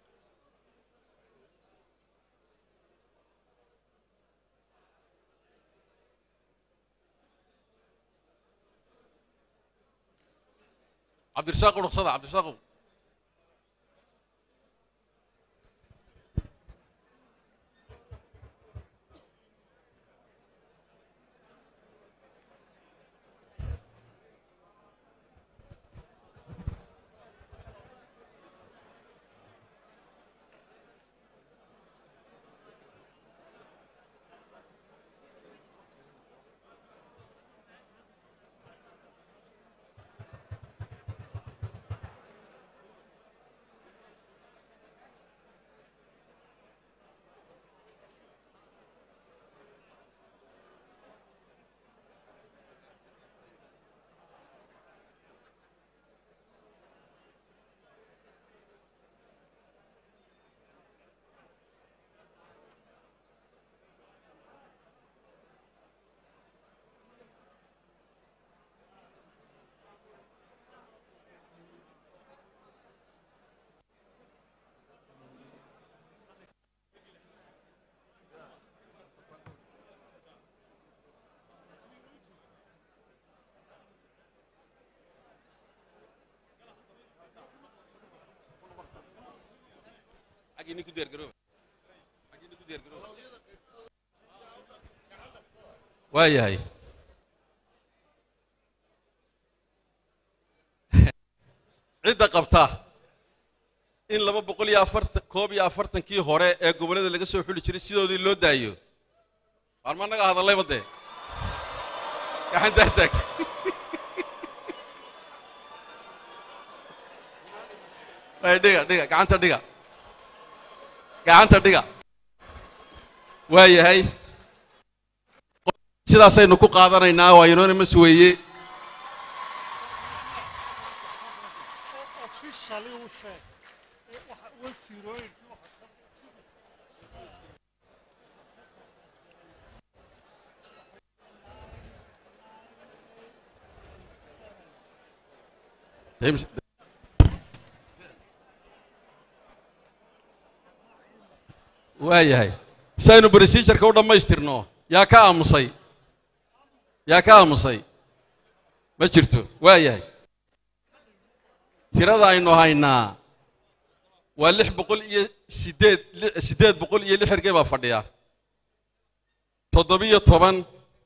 cabdirasaaq udhaqsada cabdirasaaqow xaggii nin ku diyaargarooba xaggii nin ku diyaargarooba waa yahay cidda qabta in laba boqol iyo afartan koob iyo afartankii hore ee gobollada laga soo xuli jiray sidoodii loo daayo waan ma naga hadallayba dee gacantaa taagta ay dhiga dhiga gacanta dhiga gacanta dhiga waa yahay sidaasaynu ku qaadanaynaa waa inoonamas weeye waa yahay si aynu procedureka u dhammaystirno yaa ka aamusay yaa ka aamusay ma jirto waa yahay tirada aynu haynaa waa lix boqol iyo siddeed siddeed boqol iyo lix ergey baa fadhiya toddobiyo toban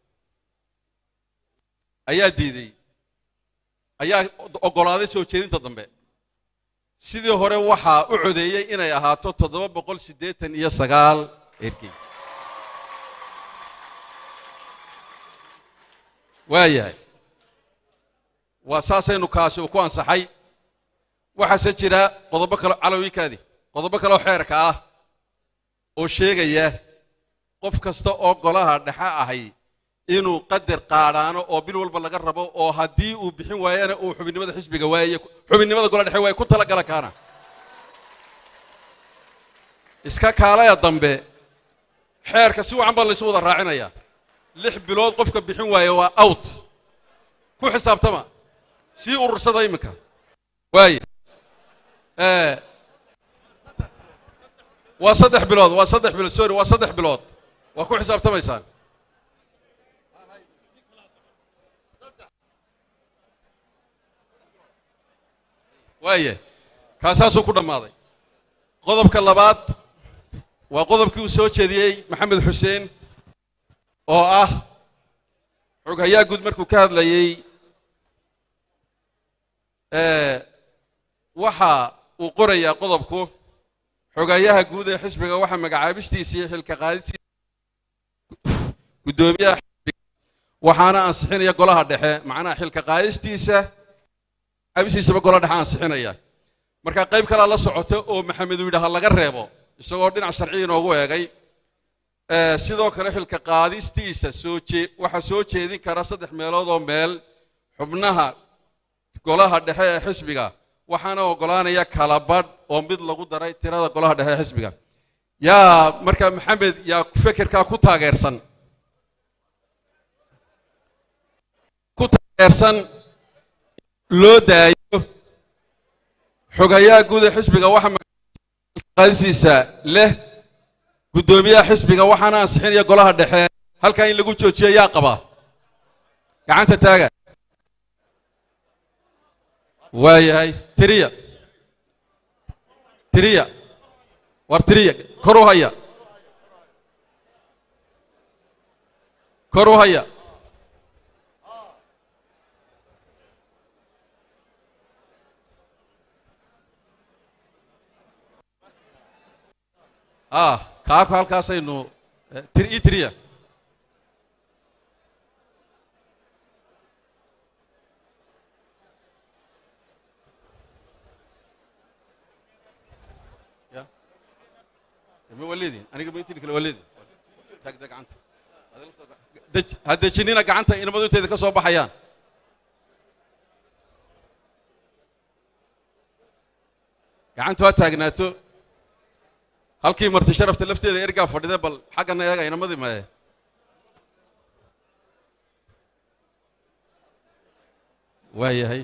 ayaa diiday ayaa oggolaaday soo jeedinta dambe sidii hore waxaa u codeeyey inay ahaato toddoba boqol siddeetan iyo sagaal ergey waa yahay waa saasaynu kaasi uu ku ansaxay waxaase jira qodobo kale calawikaadi qodobo kale oo xeerka ah oo sheegaya qof kasta oo golaha dhexe ahay inuu qadar qaadhaano oo bil walba laga rabo oo haddii uu bixin waayana uu xubinnimada xisbiga waaye xubinnimada golaha dhexe waaye ku talagala kaana iska kaalaya dambe xeerka si wacan baa laysu wada raacinaya lix bilood qofka bixin waaye waa out ku xisaabtama sii urursada iminka waaye waa saddex bilood waa saddex bilood sorry waa saddex bilood waa ku xisaabtamaysaan waaya kaasaasuu ku dhammaaday qodobka labaad waa qodobkii uu soo jeediyey maxamed xuseen oo ah xoghayaa guud markuu ka hadlayey waxa uu qorayaa qodobku xogayaha guud ee xisbiga waxaa magacaabistiisa iyo xilka qaadisiisa guddoomiyaha xisbiga waxaana ansixinaya golaha dhexe macnaha xilka qaadistiisa abisiisaba golaha dhexe ansixinaya marka qayb kalea la socota oo maxamed uu yidhaha laga reebo isagoo dhinac sharci inoogu eegay sidoo kale xilka qaadistiisa soo jee waxaa soo jeedin kara saddex meelood oo meel xubnaha golaha dhexe ee xisbiga waxaana oggolaanaya kala badh oo mid lagu daray tirada golaha dhexe ee xisbiga yaa markaa maxamed yaa fekerkaa ku taageersan ku taageersan loo daayo xogayaha guud ee xisbiga waxa qaadisiisa leh guddoomiyaha xisbiga waxaana ansixinaya golaha dhexe halkaa in lagu joojiyo yaa qaba gacanta taaga waayahay tiriya tiriya war tiriya kor u haya kor u haya ah kaako halkaasaynu eh, tir ii tiriya ya ma waleedin aniga ma intini kale waleedin taagda gacanta Dej- ha dejinina gacanta inamadu inteeda ka soo baxayaan gacantu ha taagnaato halkii marti sharafta lafteeda ergaa fadhida bal xaggana eega inamadii maye waa yahay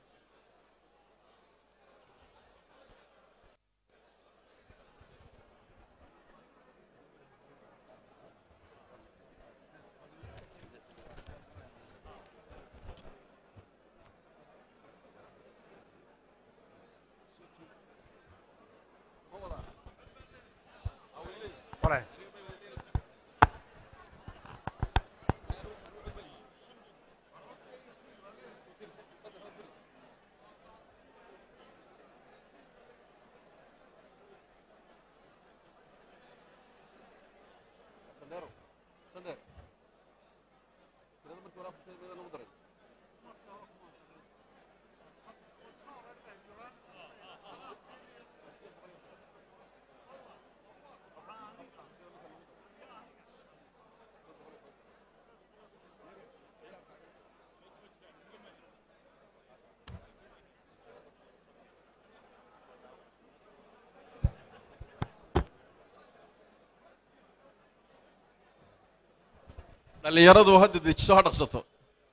dhallinyaradu hadda dejiso ha dhaqsato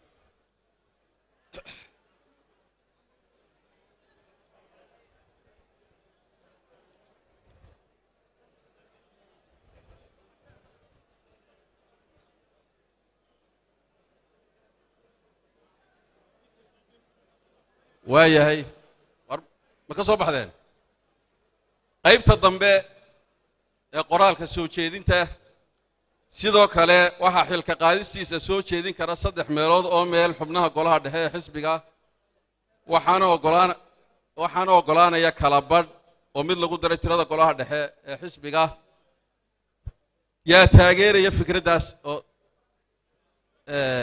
waa yahay war ma ka soo baxdeen qaybta dambe ee qoraalka soo jeedinta sidoo kale waxaa xilka qaadistiisa soo jeedin kara saddex meelood oo meel xubnaha golaha dhexe ee xisbiga waxaana ogolaan waxaana oggolaanaya kala badh oo mid lagu daray tirada golaha dhexe ee xisbiga yaa taageeraya fikraddaas oo eh,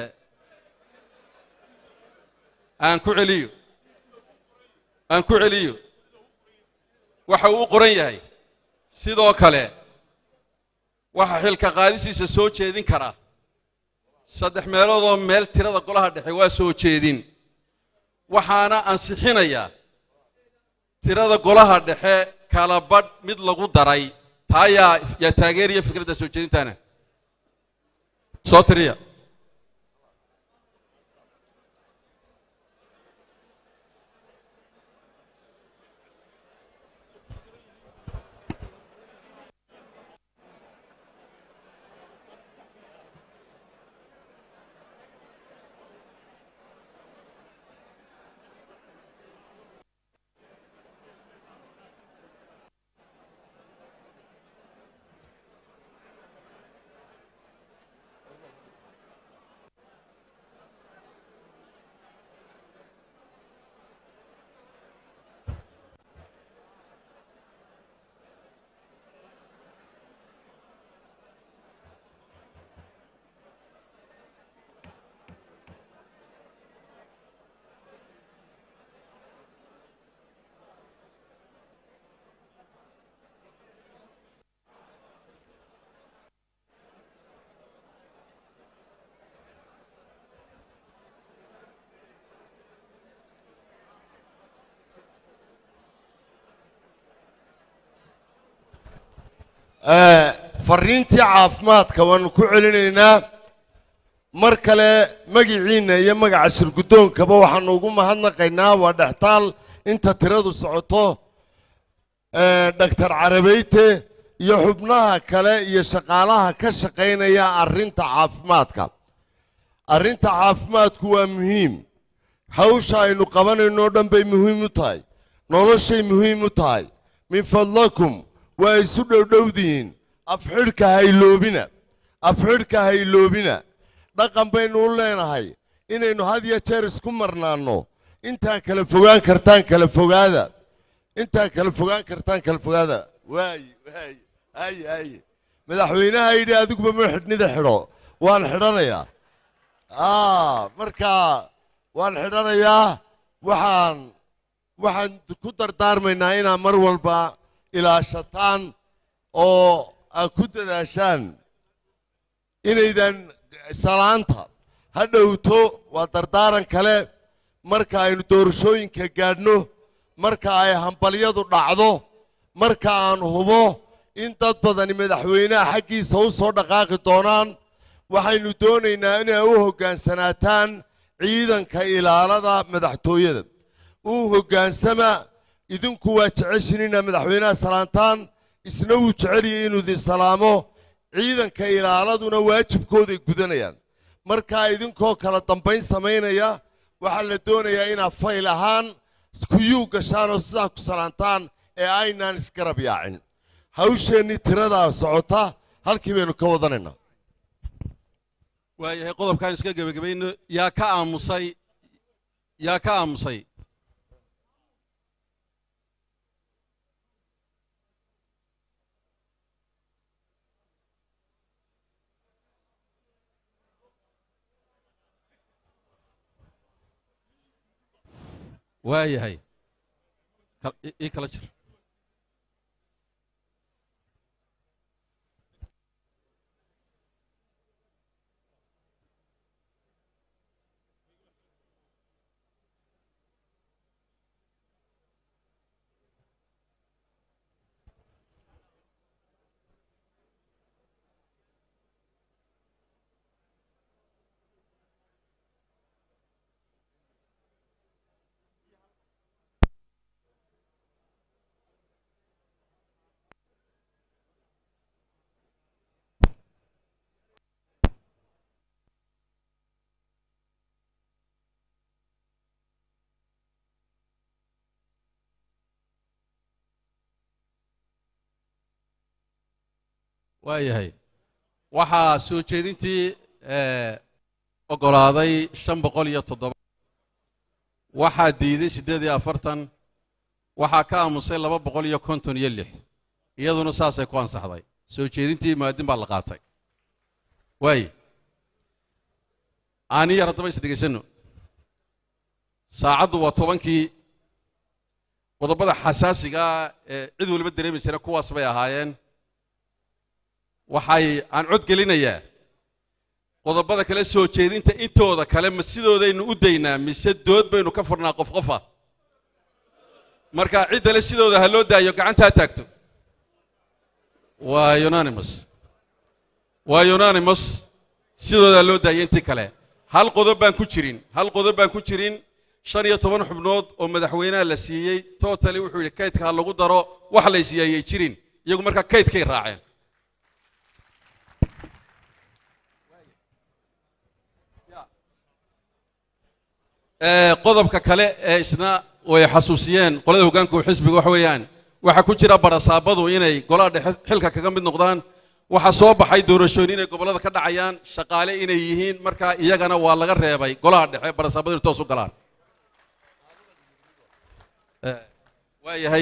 aan ku celiyo aan ku celiyo waxa uu u qoran yahay sidoo kale waxaa xilka qaadisiisa soo jeedin kara saddex meelood oo meel tirada golaha dhexe waa soo jeedin waxaana ansixinaya tirada golaha dhexe kala badh mid lagu daray taa yaa yaa taageeraya fikradda soo jeedintaana soo tiriya Eh, fariintii caafimaadka waanu ku celinaynaa mar kale magiciinna iyo magaca shirgudoonkaba waxaanu ugu mahadnaqaynaa waa dhextaal inta tiradu socoto eh, dhaktar carabeyte iyo xubnaha kale iyo shaqaalaha ka shaqaynaya arrinta caafimaadka arrinta caafimaadku waa muhiim hawsha aynu qabanayno o dhan bay muhiim u tahay noloshay muhiim u tahay min fadlakum waa isu dhowdhowdihiin afxidhka hayloobina afxidhka hayloobina dhaqan baynu u leenahay inaynu had iyo jeer isku marnaanno intaan kala fogaan kartaan kala fogaada intaan kala fogaan kartaan kala fogaada waaye waaye haye haye madaxweynaha yidhi adiguba ma xidhnida xidho waan xidhanayaa ah marka waan xidhanayaa waxaan waxaan ku dardaarmaynaa inaad mar walba ilaashataan oo aad ku dadaashaan inaydan salaanta ha dhowto waa dardaaran kale marka aynu doorashooyinka gaadhno marka ay hambalyadu dhacdo marka aan hubo in dad badani madaxweynaha xaggiisa u soo dhaqaaqi doonaan waxaynu doonaynaa inay u hoggaansanaataan ciidanka ilaalada madaxtooyada u hoggaansama idinku waa jeceshin inaad madaxweynaha salaantaan isna wuu jeceliyay inuu idin salaamo ciidanka ilaaladuna waajibkooday gudanayaan markaa idinkoo kala dambayn samaynaya waxaa la doonayaa inaad fayl ahaan kuyuu gashaan oo sidaa ku salaantaan ee aynaan isgarab yaacin hawsheennii tiradaa socota halkii baynu ka wadanaynaa waayahay qodobkaan iska gebagabayno yaa ka aamusay yaa ka aamusay waayahay Kal- i- ii kala jir waayahay waxaa soo jeedintii eh, oggolaaday shan boqol iyo toddoba waxaa diiday siddeed iyo afartan waxaa ka aamusay laba boqol iyo konton iyo lix iyaduna saasay ku ansaxday soo jeedintii maadin baa la qaatay waaye aani yar haddaba is dhegaysanno saacaddu waa tobankii qodobada xasaasigaa ee cid waliba dareemaysana kuwaas bay ahaayeen waxay aan cod gelinayaa qodobada kale soo jeedinta intooda kale ma sidoodaynu u daynaa mise dood baynu ka furnaa qof qofa marka ciddale sidooda ha loo daayo gacantaa taagto waa unanimous waa unanimous sidooda ha loo daayo intii kale hal qodob baan ku jirin hal qodob baan ku jirin shan iyo toban xubnood oo madaxweynaha la siiyey totally wuxuu yidhi kaydka ha lagu daro wax la siiyayay jirin iyagu markaa kaydkay raaceen Ee, qodobka kale ee isna way xasuusiyeen qolada hoggaanka xisbiga waxa weeyaan waxaa ku jira barasaabadu inay golaha dhexe xilka kaga mid noqdaan waxaa soo baxay doorashooyin inay gobollada ka dhacayaan shaqaale inay yihiin marka iyagana waa laga reebay golaha dhexe barasaabadu inay toos u galaan Ee, waa yahay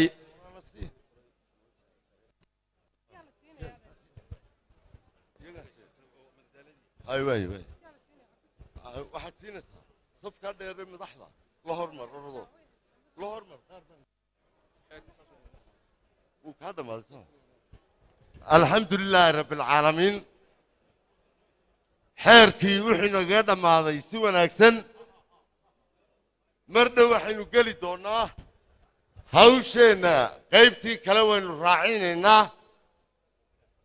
hay waay waay Ah, waxaad siinaysaa safkaa dheere madaxda la hormar orado la hormar qaar baan- wuu kaa dhammaaday soo alxamdu lilaahi rabbi alcaalamiin xeerkii wuxuu nagaga dhammaaday si wanaagsan mar dhow waxaynu geli doonnaa hawsheenna qaybtii kale waynu raacinaynaa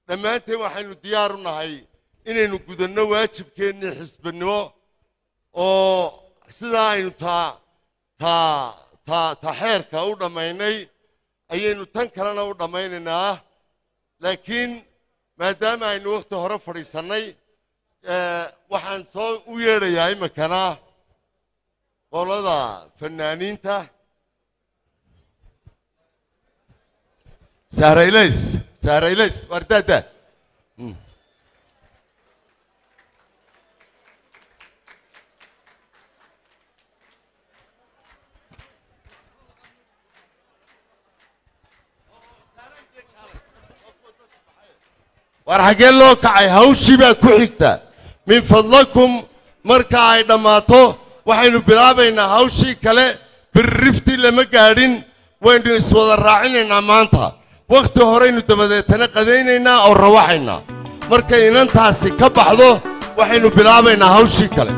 dhammaanteen waxaynu diyaar u nahay inaynu gudanno waajibkeennii xisbinimo oo sidaa aynu taa taa taa ta xeerka u dhammaynay ayaynu tan kalena u dhammaynaynaa laakiin maadaama aynu wakhti hore fadhiisannay eh, waxaan soo u yeedhayaa iminkana qolada fanaaniinta sahraylays sahraylays wardaada war xaggee loo kacay hawshii baa ku xigta min fadlakum marka ay dhammaato waxaynu bilaabaynaa hawshii kale birriftii lama gaadhin waynu iswada raacinaynaa maanta wakhti horeynu dabadeetana qadaynaynaa oo rawaxaynaa markay inantaasi ka baxdo waxaynu bilaabaynaa hawshii kale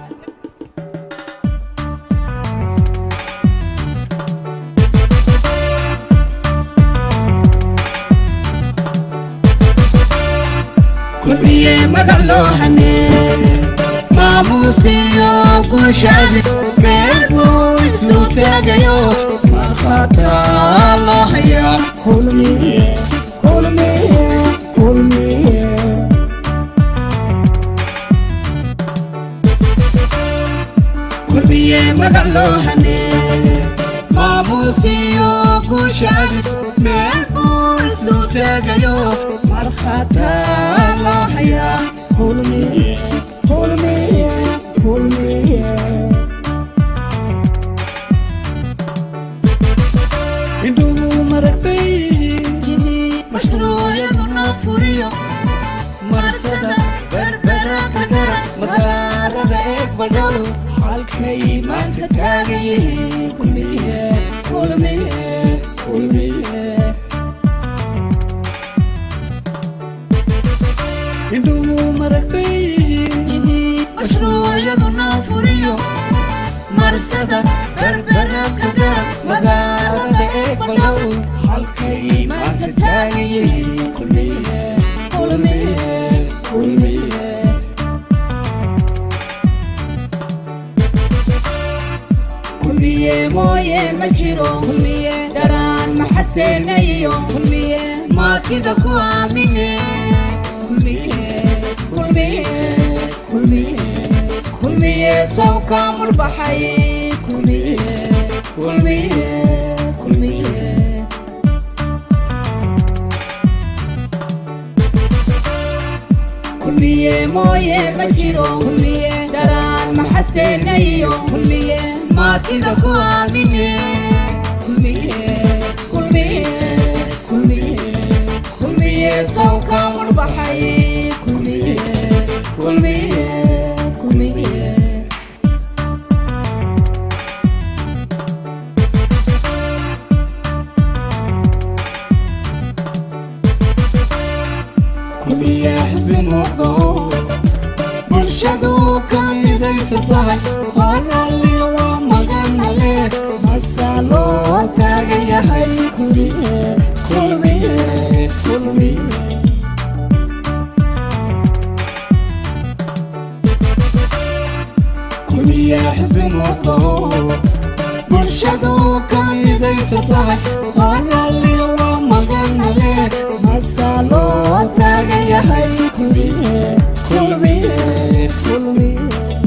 kulmiye magac loo hanee maamuusiyo guushaadi meel buu isu taagayo markhaata loo hayaa kulmiye kulmiye kulmiye kulmiye magac loo hanee maamuusiyo guushaadi meel buu isu taagayo markhaata loo hayaa kulmiye kulmiye kulmiye indhuhu marag bay mashruucyaduna furiyo marsada berberaka garan madaarada eeg badhalo halkay maanta taagan yihiin kulmiye kulmiye kulmiye indhuhu marag bay mashruucyaduna furiyo marsada berberadka garan magaalada eeg badhow halkay maanta taagan yihiin kulmiye kulmiye kulmiye kulmiye mooye ma jiro kulmiye dharaan maxasteenayo kulmiye maatida ku aamine kulmiye kulmiye kulmiye kulmiye sawka mulbaxay kulmiye kulmiye kulmiye kulmiye mooye ma jiro kulmiye dharaan maxasteenayo kulmiye maatida ku aamine kulmiye kulmiye kulmiye kulmiye sawka mulbaxay kulmiye kulmiye kulmiye kulmiye xisbi muuqdo bulshadu ka midaysan tahay waanalle waa maganalle masaa loo taagan yahay kulmiye kulmiye kulmiye kulmiye xisbi muuqdo bulshadu ka midaysan tahay waanalle waa maganalle masaa loo taagan yahay kulmiye kulmiye kulmiye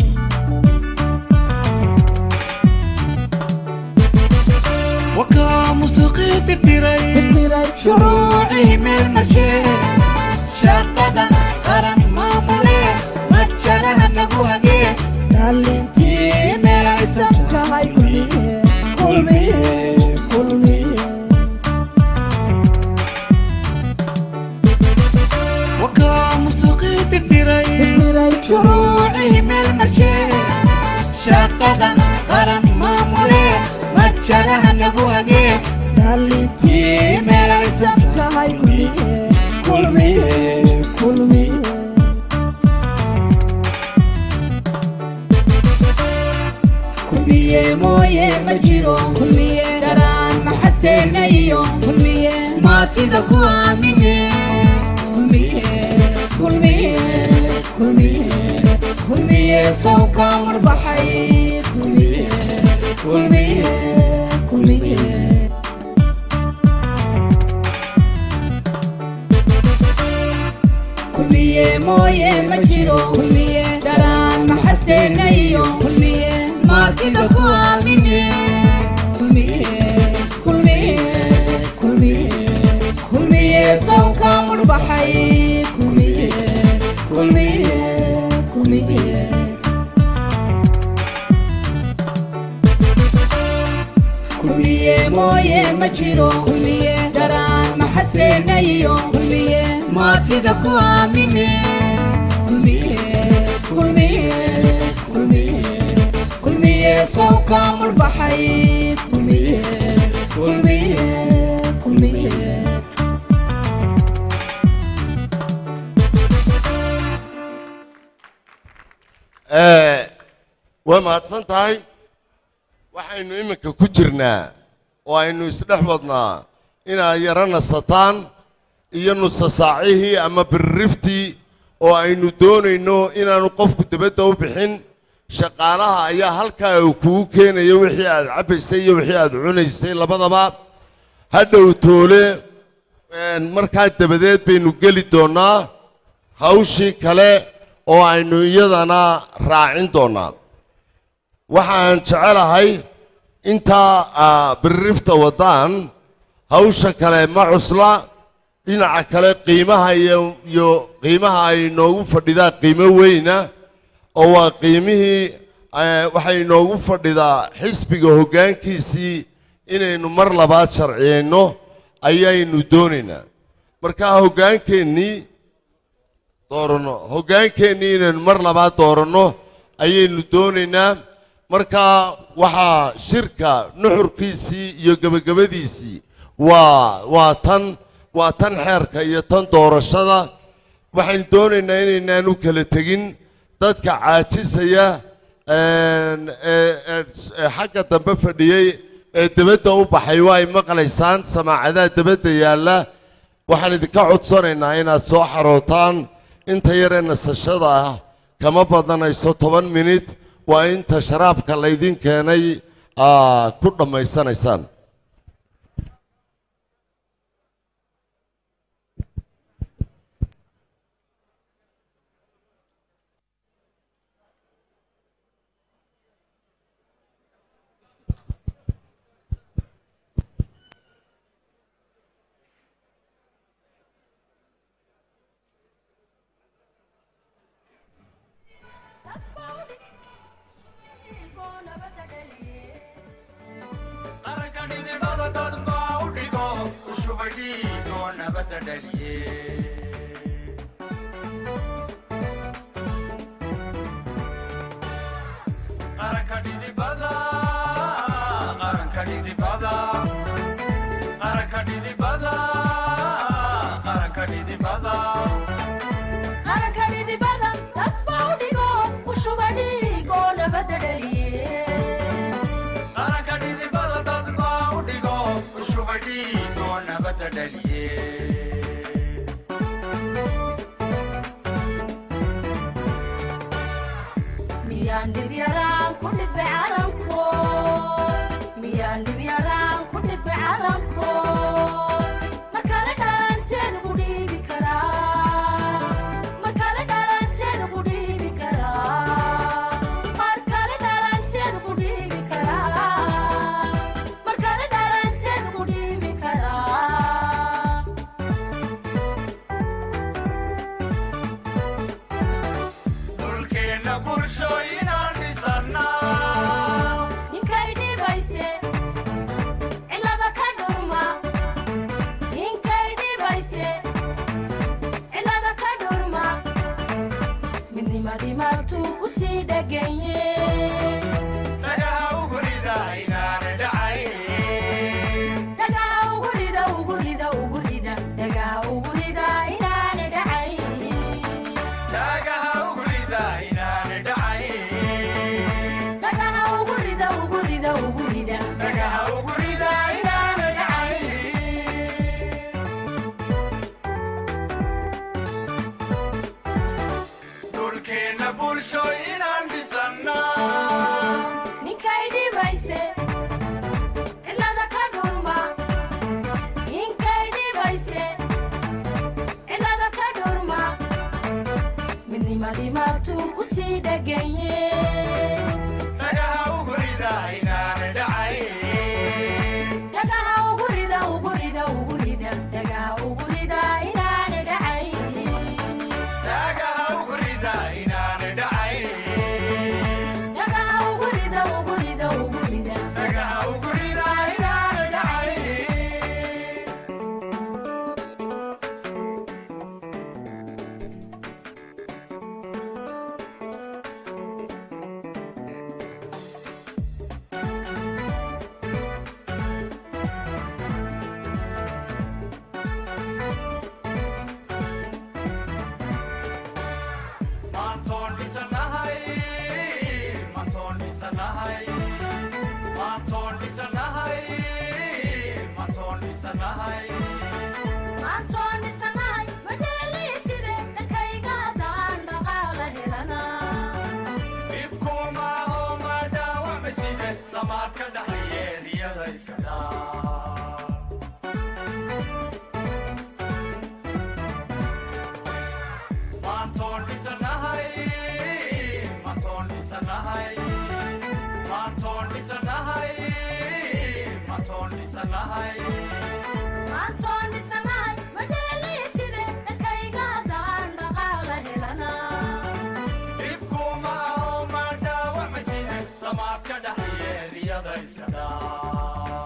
wakaa musuqii tirtiray shuruucii meel marshee shaqada qaran maamule majaraha nagu hagee dhalintii meel aysan tahay kulmiye kulmiye kulmiye wakaa musuqii tirtiray shuruucii meel marshee shaqada qaran maamule majaraha nagu hagee dhalintii meel aysan tahay kulmiye kulmiye kulmiye kulmiye mooye ma jiro kulmiye dharaan maxasteenayo kulmiye maatida ku aamine sawka marbaxay kulmiye kulmiye kulmiye kulmiye mooye ma jiro kulmiye daraan maxasteena iyo kulmiye maatida ku aamine kulmiye kulmiye kulmiye kulmiye sawka marbaxay kulmiye kulmiye kulmiye kulmiye mooye ma jiro kulmiye daraan maxasteena iyo kulmiye maatida ku aamine kulmiye kulmiye kulmiye kulmiye sawka marbaxay kulmiye kulmiye kulmiye waa mahadsan tahay waxaynu iminka ku jirnaa oo aynu isdhex wadnaa inaad yaro nasataan iyo nusasaacihii ama birriftii oo aynu doonayno inaanu qofku dibadda u bixin shaqaalaha ayaa halkaa uu kugu keenayo wixii aad cabbaysay iyo wixii aad cunaysay labadaba hadhow toole markaa dabadeed baynu geli doonnaa hawshii kale oo aynu iyadana raacin doonnaa waxaan jecelahay intaa birrifta waddaan hawsha kale ma cusla dhinaca kale qiimaha iyo iyo qiimaha ay inoogu fadhidaa qiimo weyna oo waa qiimihii waxay inoogu fadhidaa xisbiga hoggaankiisii inaynu mar labaad sharciyeyno ayaynu doonaynaa markaa hoggaankeennii dooranno hoggaankeennii inaynu mar labaad dooranno ayaynu doonaynaa markaa waxaa shirka nuxurkiisii iyo gebagabadiisii waa waa tan waa tan xeerka iyo tan doorashada waxaynu doonaynaa inaynaan u kala tegin dadka caajisaya ee xagga dambe fadhiyey ee debadda u baxay waa ay maqlaysaan samaacadaha debadda yaalla waxaan idinka codsanaynaa inaad soo xarootaan inta yaree nasashada ah kama badanayso toban minit waa inta sharaabka laydin keenay aa ku dhammaysanaysaan bulsho inaan dheganye dhagaha ugu rida inaan dhacayn dhagaha ugu rida ugu rida ugu rida dhagaha ugu rida inaan dhacay dhagaha ugu rida inaan dhacayn dhagaha ugu rida ugu rida ugu rida dhagaha ugu rida inaan dhacayn maantoon dhisanahay maantoon dhisanahay maantoon dhisanahay maantoon dhisanahay maantoon dhisanahay madheeliiside dhankayga haddaan dhaqaala helana dhibkuma aho ma dhaawacmaside samaad ka dhaxayeeriyada iska dhaa maantoon dhisanahay maantoon dhisanahay maantoon dhisanahay maantoon dhisanahay maantoon dhisanahay madheeliiside dhankayga haddaan dhaqaala helana dhibkuma aho ma dhaawacmaside samaad ka dhaxayeeriyada iska dhaa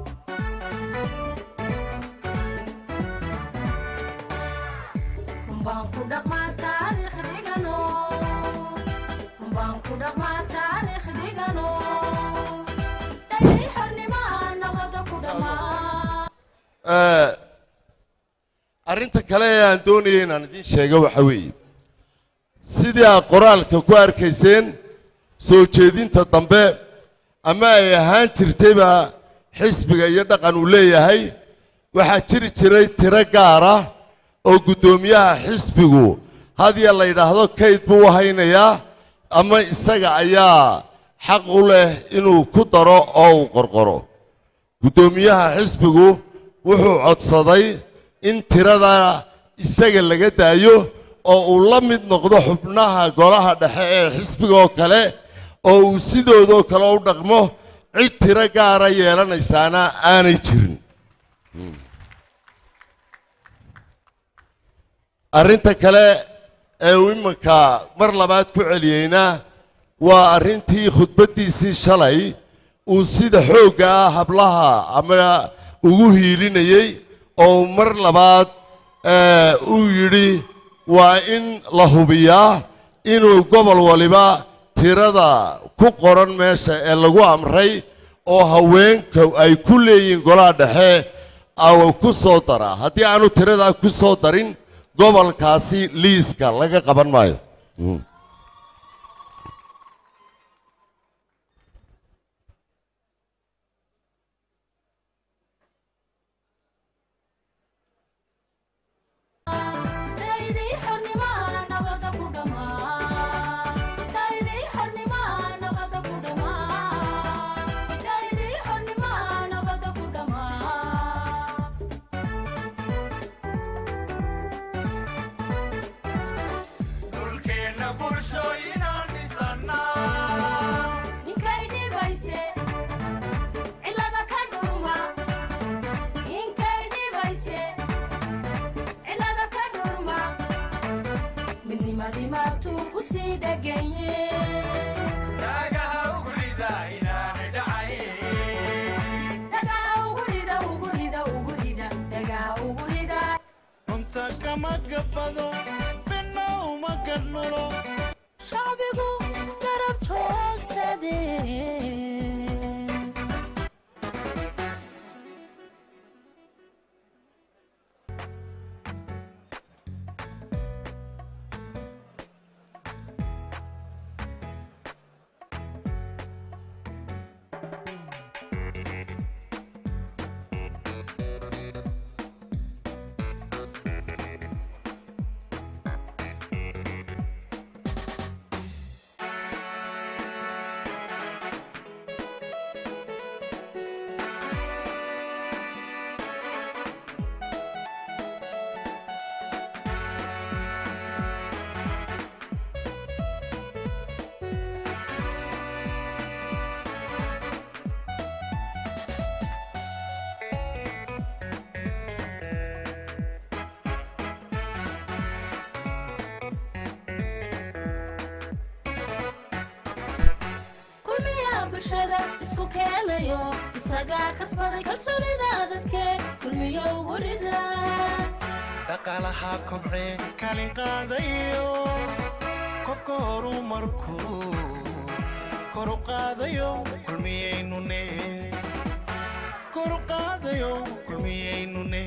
rumbaan ku dhaqmaa taariikh dhigano rumbaan ku dhaqmaa taariikh dhigano dhayay xornimaa nabada ku dhammaa Eh, arrinta kale ee aan doonaya inaan idiin sheego waxa weeye sidii aad qoraalka ku arkayseen soo jeedinta dambe ama ay ahaan jirtayba xisbiga iyo dhaqan uu leeyahay waxaa jiri jiray tiro gaara oo guddoomiyaha xisbigu hadiya la yidhaahdo kayd buu u haynayaa ama isaga ayaa xaq u leh inuu ku daro oo uu qorqoro guddoomiyaha xisbigu wuxuu codsaday in tirada isaga laga daayo oo uu la mid noqdo xubnaha golaha dhexe ee xisbiga oo kale oo uu sidoodoo kale u dhaqmo cid tiro gaara yeelanaysaana aanay jirin arrinta kale ee uu iminka mar labaad ku celiyeyna waa arrintii khudbaddiisii shalay uu sida xoogga ah hablaha ama ugu hiilinayey oo mar labaad eh, uu yidhi waa in la hubiyaa inuu gobol waliba tirada ku qoran meesha ee lagu amray oo haweenka ay ku leeyihiin golaha dhexe aw ku soo daraa haddii aanu tiradaa ku soo darin gobolkaasi liiska laga qaban maayo Mm. dhayday xornimaa nabada ku dhammaa dhayday xornimaa nabada ku dhammaa dhayday xornimaa nabada ku dhammaa dhulkeenna bulshooyinaan dhisannaa ninkay dhibayse cilada ka dhurma ninkay dhibayse cilada ka dhurma midnimadii maabtuu ku sii dheganye dhagaha ugu rida inaan dhacayn dhagaha ugu rida ugu rida ugu rida dhagaha ugu rida runta kama gabbado bina uma gadnulo shacbigu garab joogsadee bulshada isku keenayo isagaa kasbaday kalsoonida dadke kulmiyo ugu rida dhaqaalaha kobcee kaalin qaadayo kobka horumarkuu kor u qaadayo kulmiyaynune kor u qaadayo kulmiyaynune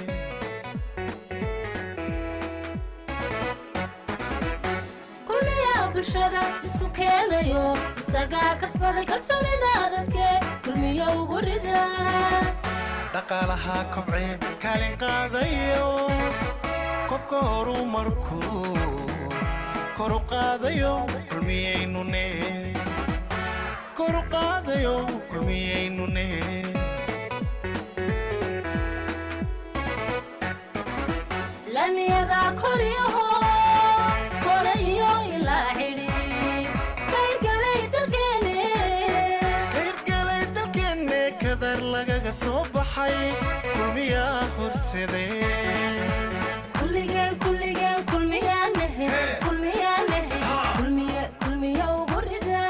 kulmiya bulshada isku keenayo isagaa kasbaday kalsoonida dadke kulmiyo ugu rida dhaqaalaha kobcee kaalin qaadayo kobka horumarkuu kor u qaadayo kulmiyaynune kor u qaadayo kulmiyaynune lamiyada kor iyo hoos kore iyo ilaa cidhi kayrgalay dalkeene kayrgalay dalkeenne kadar lagaga soo baxay kulmiyaa horsadee kulligeen kulligeen kulmiyaanahe kulmiyaanahe kulmiye kulmiye ugu rida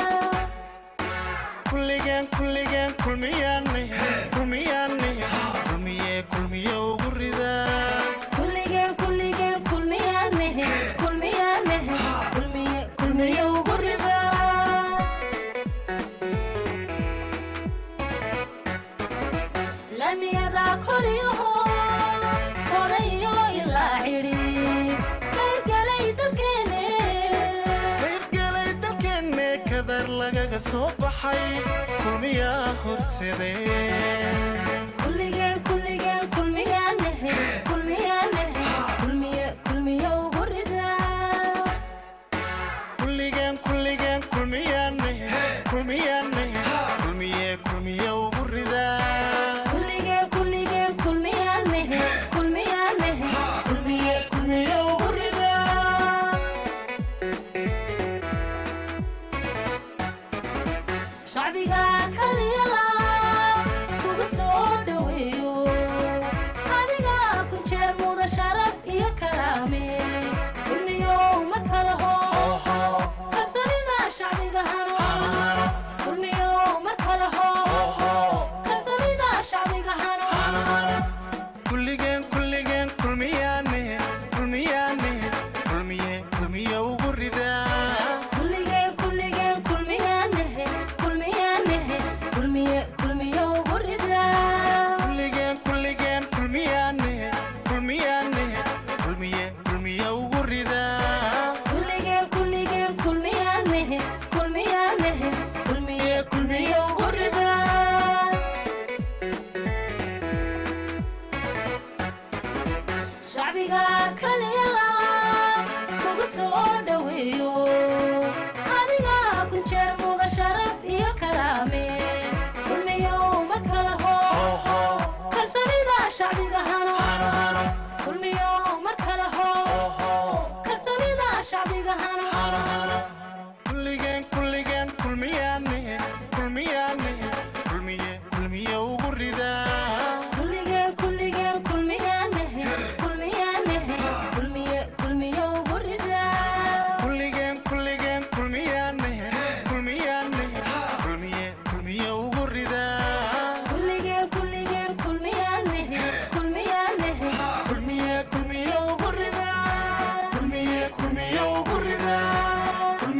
kulligeen kulligeen kulmiyaane kulmiyaane kulmiye kulmiye ugu ridaa kulligeen kulligeen kulmiyaanahe kulmiyaanahe kulmiye kulmiye ugu rida lamiyada kor iyo hoos kore iyo ilaa cidhi kayrgalay dalkeene kayrgalay dalkeenne kadar lagaga soo baxay kulmiyaa horsadee kulligeen kulligeen kulmiyaanahe kulmiyaanahe kulmiye kulmiye ugu rida kulligeen kulligeen kulmiyaane kulmiyaane kulmiye kulmiye ugu ridaa kulligeen kulligeen kulmiyaanahe kulmiyaanahe kulmiye kulmiye ugu rida shacbiga kaliyala kugu soo dhoweeyo adiga ku jeer muda sharaf iyo karaame kulmiyo ma kala ho kalsanida shacbiga hano kulmiyo ma kala ho kalsanida shacbiga hano kulligeen kulligeen kulmiyaane kulmiyaane kulmiye kulmiye ugu ridaa kulligeen kulligeen kulmiyaanahe kulmiyaanahe kulmiye kulmiye ugu rida kulligeen kulligeen kulmiyaane kulmiyaane kulmiye kulmiye ugu ridaa kulligeen kulligeen kulmiyaanahe kulmiyaanahe kulmiye kulmiye ugu rida shacbiga kaliyala kugu soo dhoweeyo adiga ku jeer muda sharaf iyo karaame kulmiyo ma kala ho kalsanida shacbiga hano kulmiyo mar kala ho kalsanida shacbiga hano kulligeen kulligeen kulmiyaane kulmiyaane kulmiye kulmiye ugu ridaa kulligeen kulligeen kulmiyaanahe kulmiyaanahe kulmiye kulmiye ugu rida kulligeen kulligeen kulmiyaane kulmiyaane kulmiye kulmiye ugu ridaa kulligeen kulligeen kulmiyaanahe kulmiyaanahe kulmiye kulmiye ugu rida kulmiye kulmiye ugu ridaa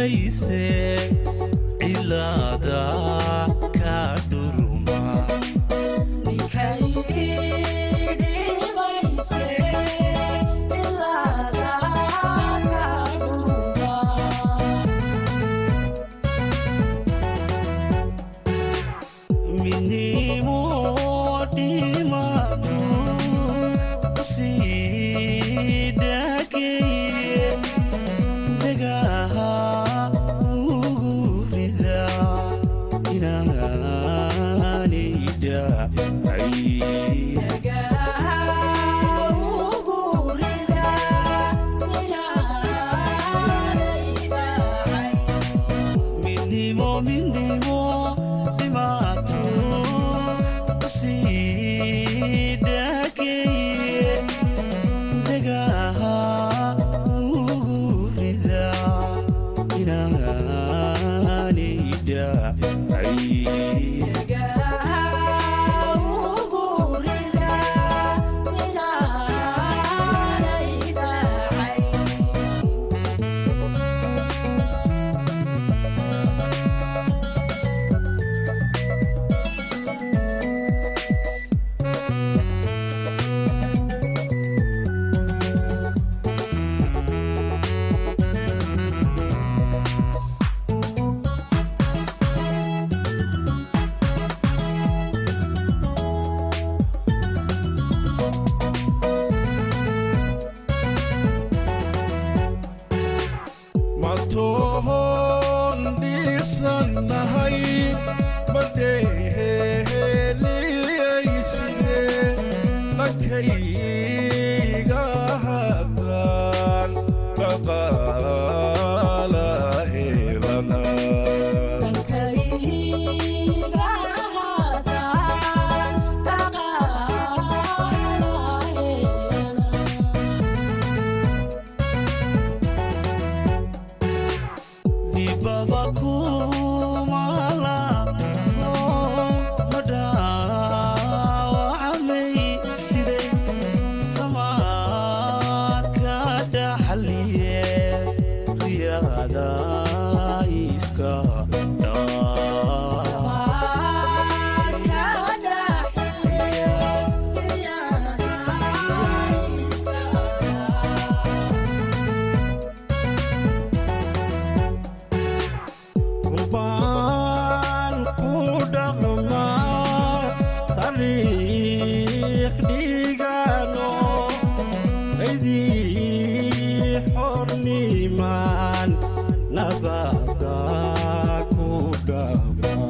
dhibayse cilaada ka dhuruma midnimo dhimatu sii dhageye dhagaha ugu rida inaanay dhacay midnimo midnimo dhimaato sii dhageye dhagaha ugu rida inaanay dhacay matoon dhisanahay madheheliyaysiye dhankayga haddaan dhaqaala helana dhibaba kumala madhaawacmay siday samaadka dhaxliye riyaada iska dhaa qurbaan ku dhaqmaa taariikh dhigano aydii xornimaan nabada ku dhaqmaa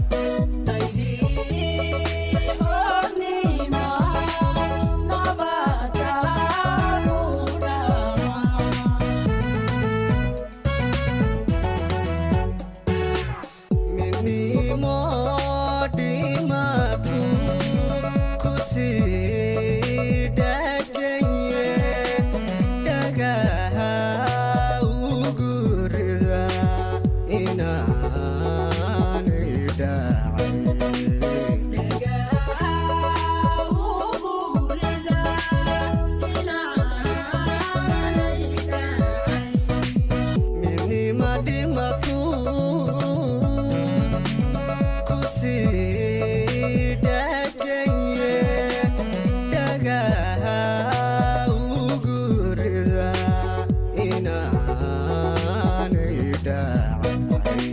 midnimo dhimatu kusii dhaganye dhagaha ugu rida inaanay dhacay midnima dhimatu kusii dhaganye dhagaha ugu rida inaanay dhacay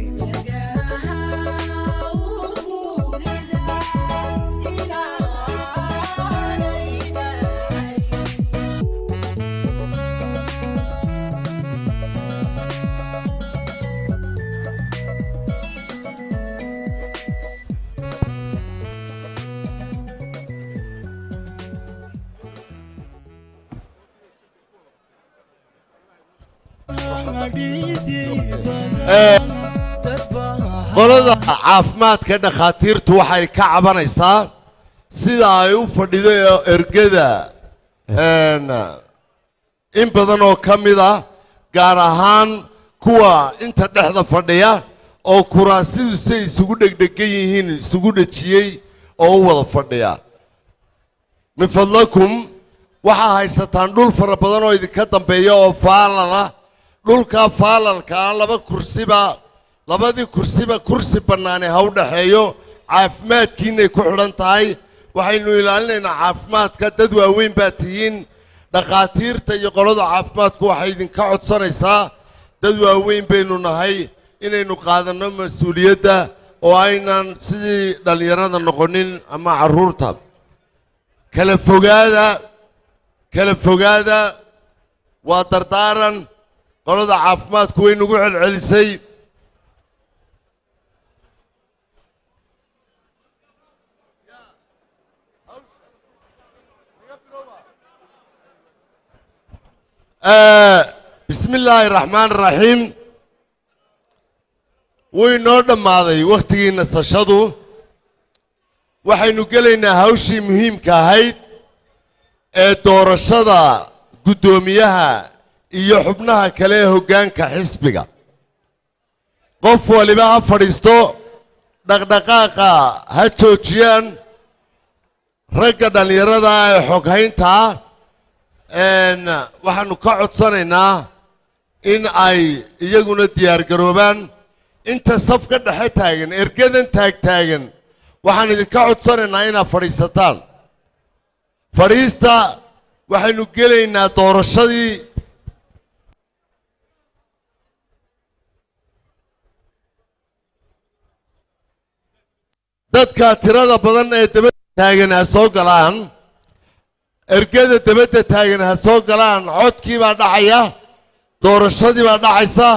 qolada caafimaadka dhakhaatiirtu waxay ka cabanaysaa sida ay u fadhido ergada een, in badan oo ka mid ah gaar ahaan kuwa inta dhexda fadhiya oo kuraasidu say isugu dhegdhegan yihiin isugu dhejiyey oo u wada fadhiya min fadlakum waxaa haysataan dhul fara badan oo idinka dambeeya oo faalala dhulka faalalka ah laba kursiba labadii kursiba kursi bannaane ha u dhexeeyo caafimaadkiinay ku xidhan tahay waxaynu ilaalinaynaa caafimaadka dad waaweyn baa tihiin dhakhaatiirta iyo qolada caafimaadku waxay idinka codsanaysaa dad waaweyn baynu nahay inaynu qaadanno mas-uuliyadda oo aynan sidii dhallinyarada noqonin ama carruurta kala fogaada kala fogaada waa dardaaran qolada caafimaadku way nagu celcelisay bismi illaahi raxmaan raxiim wuu inoo dhammaaday wakhtigii nasashadu waxaynu gelaynaa hawshii muhiimka ahayd ee doorashada guddoomiyaha iyo xubnaha kale ee hoggaanka xisbiga qof waliba ha fadhiisto dhaqdhaqaaqa ha joojiyaan ragga dhallinyarada ee xoghaynta ah waxaanu ka codsanaynaa in ay iyaguna diyaargaroobaan inta safka dhexe taagan ergadan taagtaagan waxaan idinka codsanaynaa inaad fadhiisataan fadhiista waxaynu gelaynaa doorashadii dadka tirada badan ee dabadda taagan ha soo galaan ergada dabadda taagan ha soo galaan codkii baa dhacaya doorashadii baa dhacaysa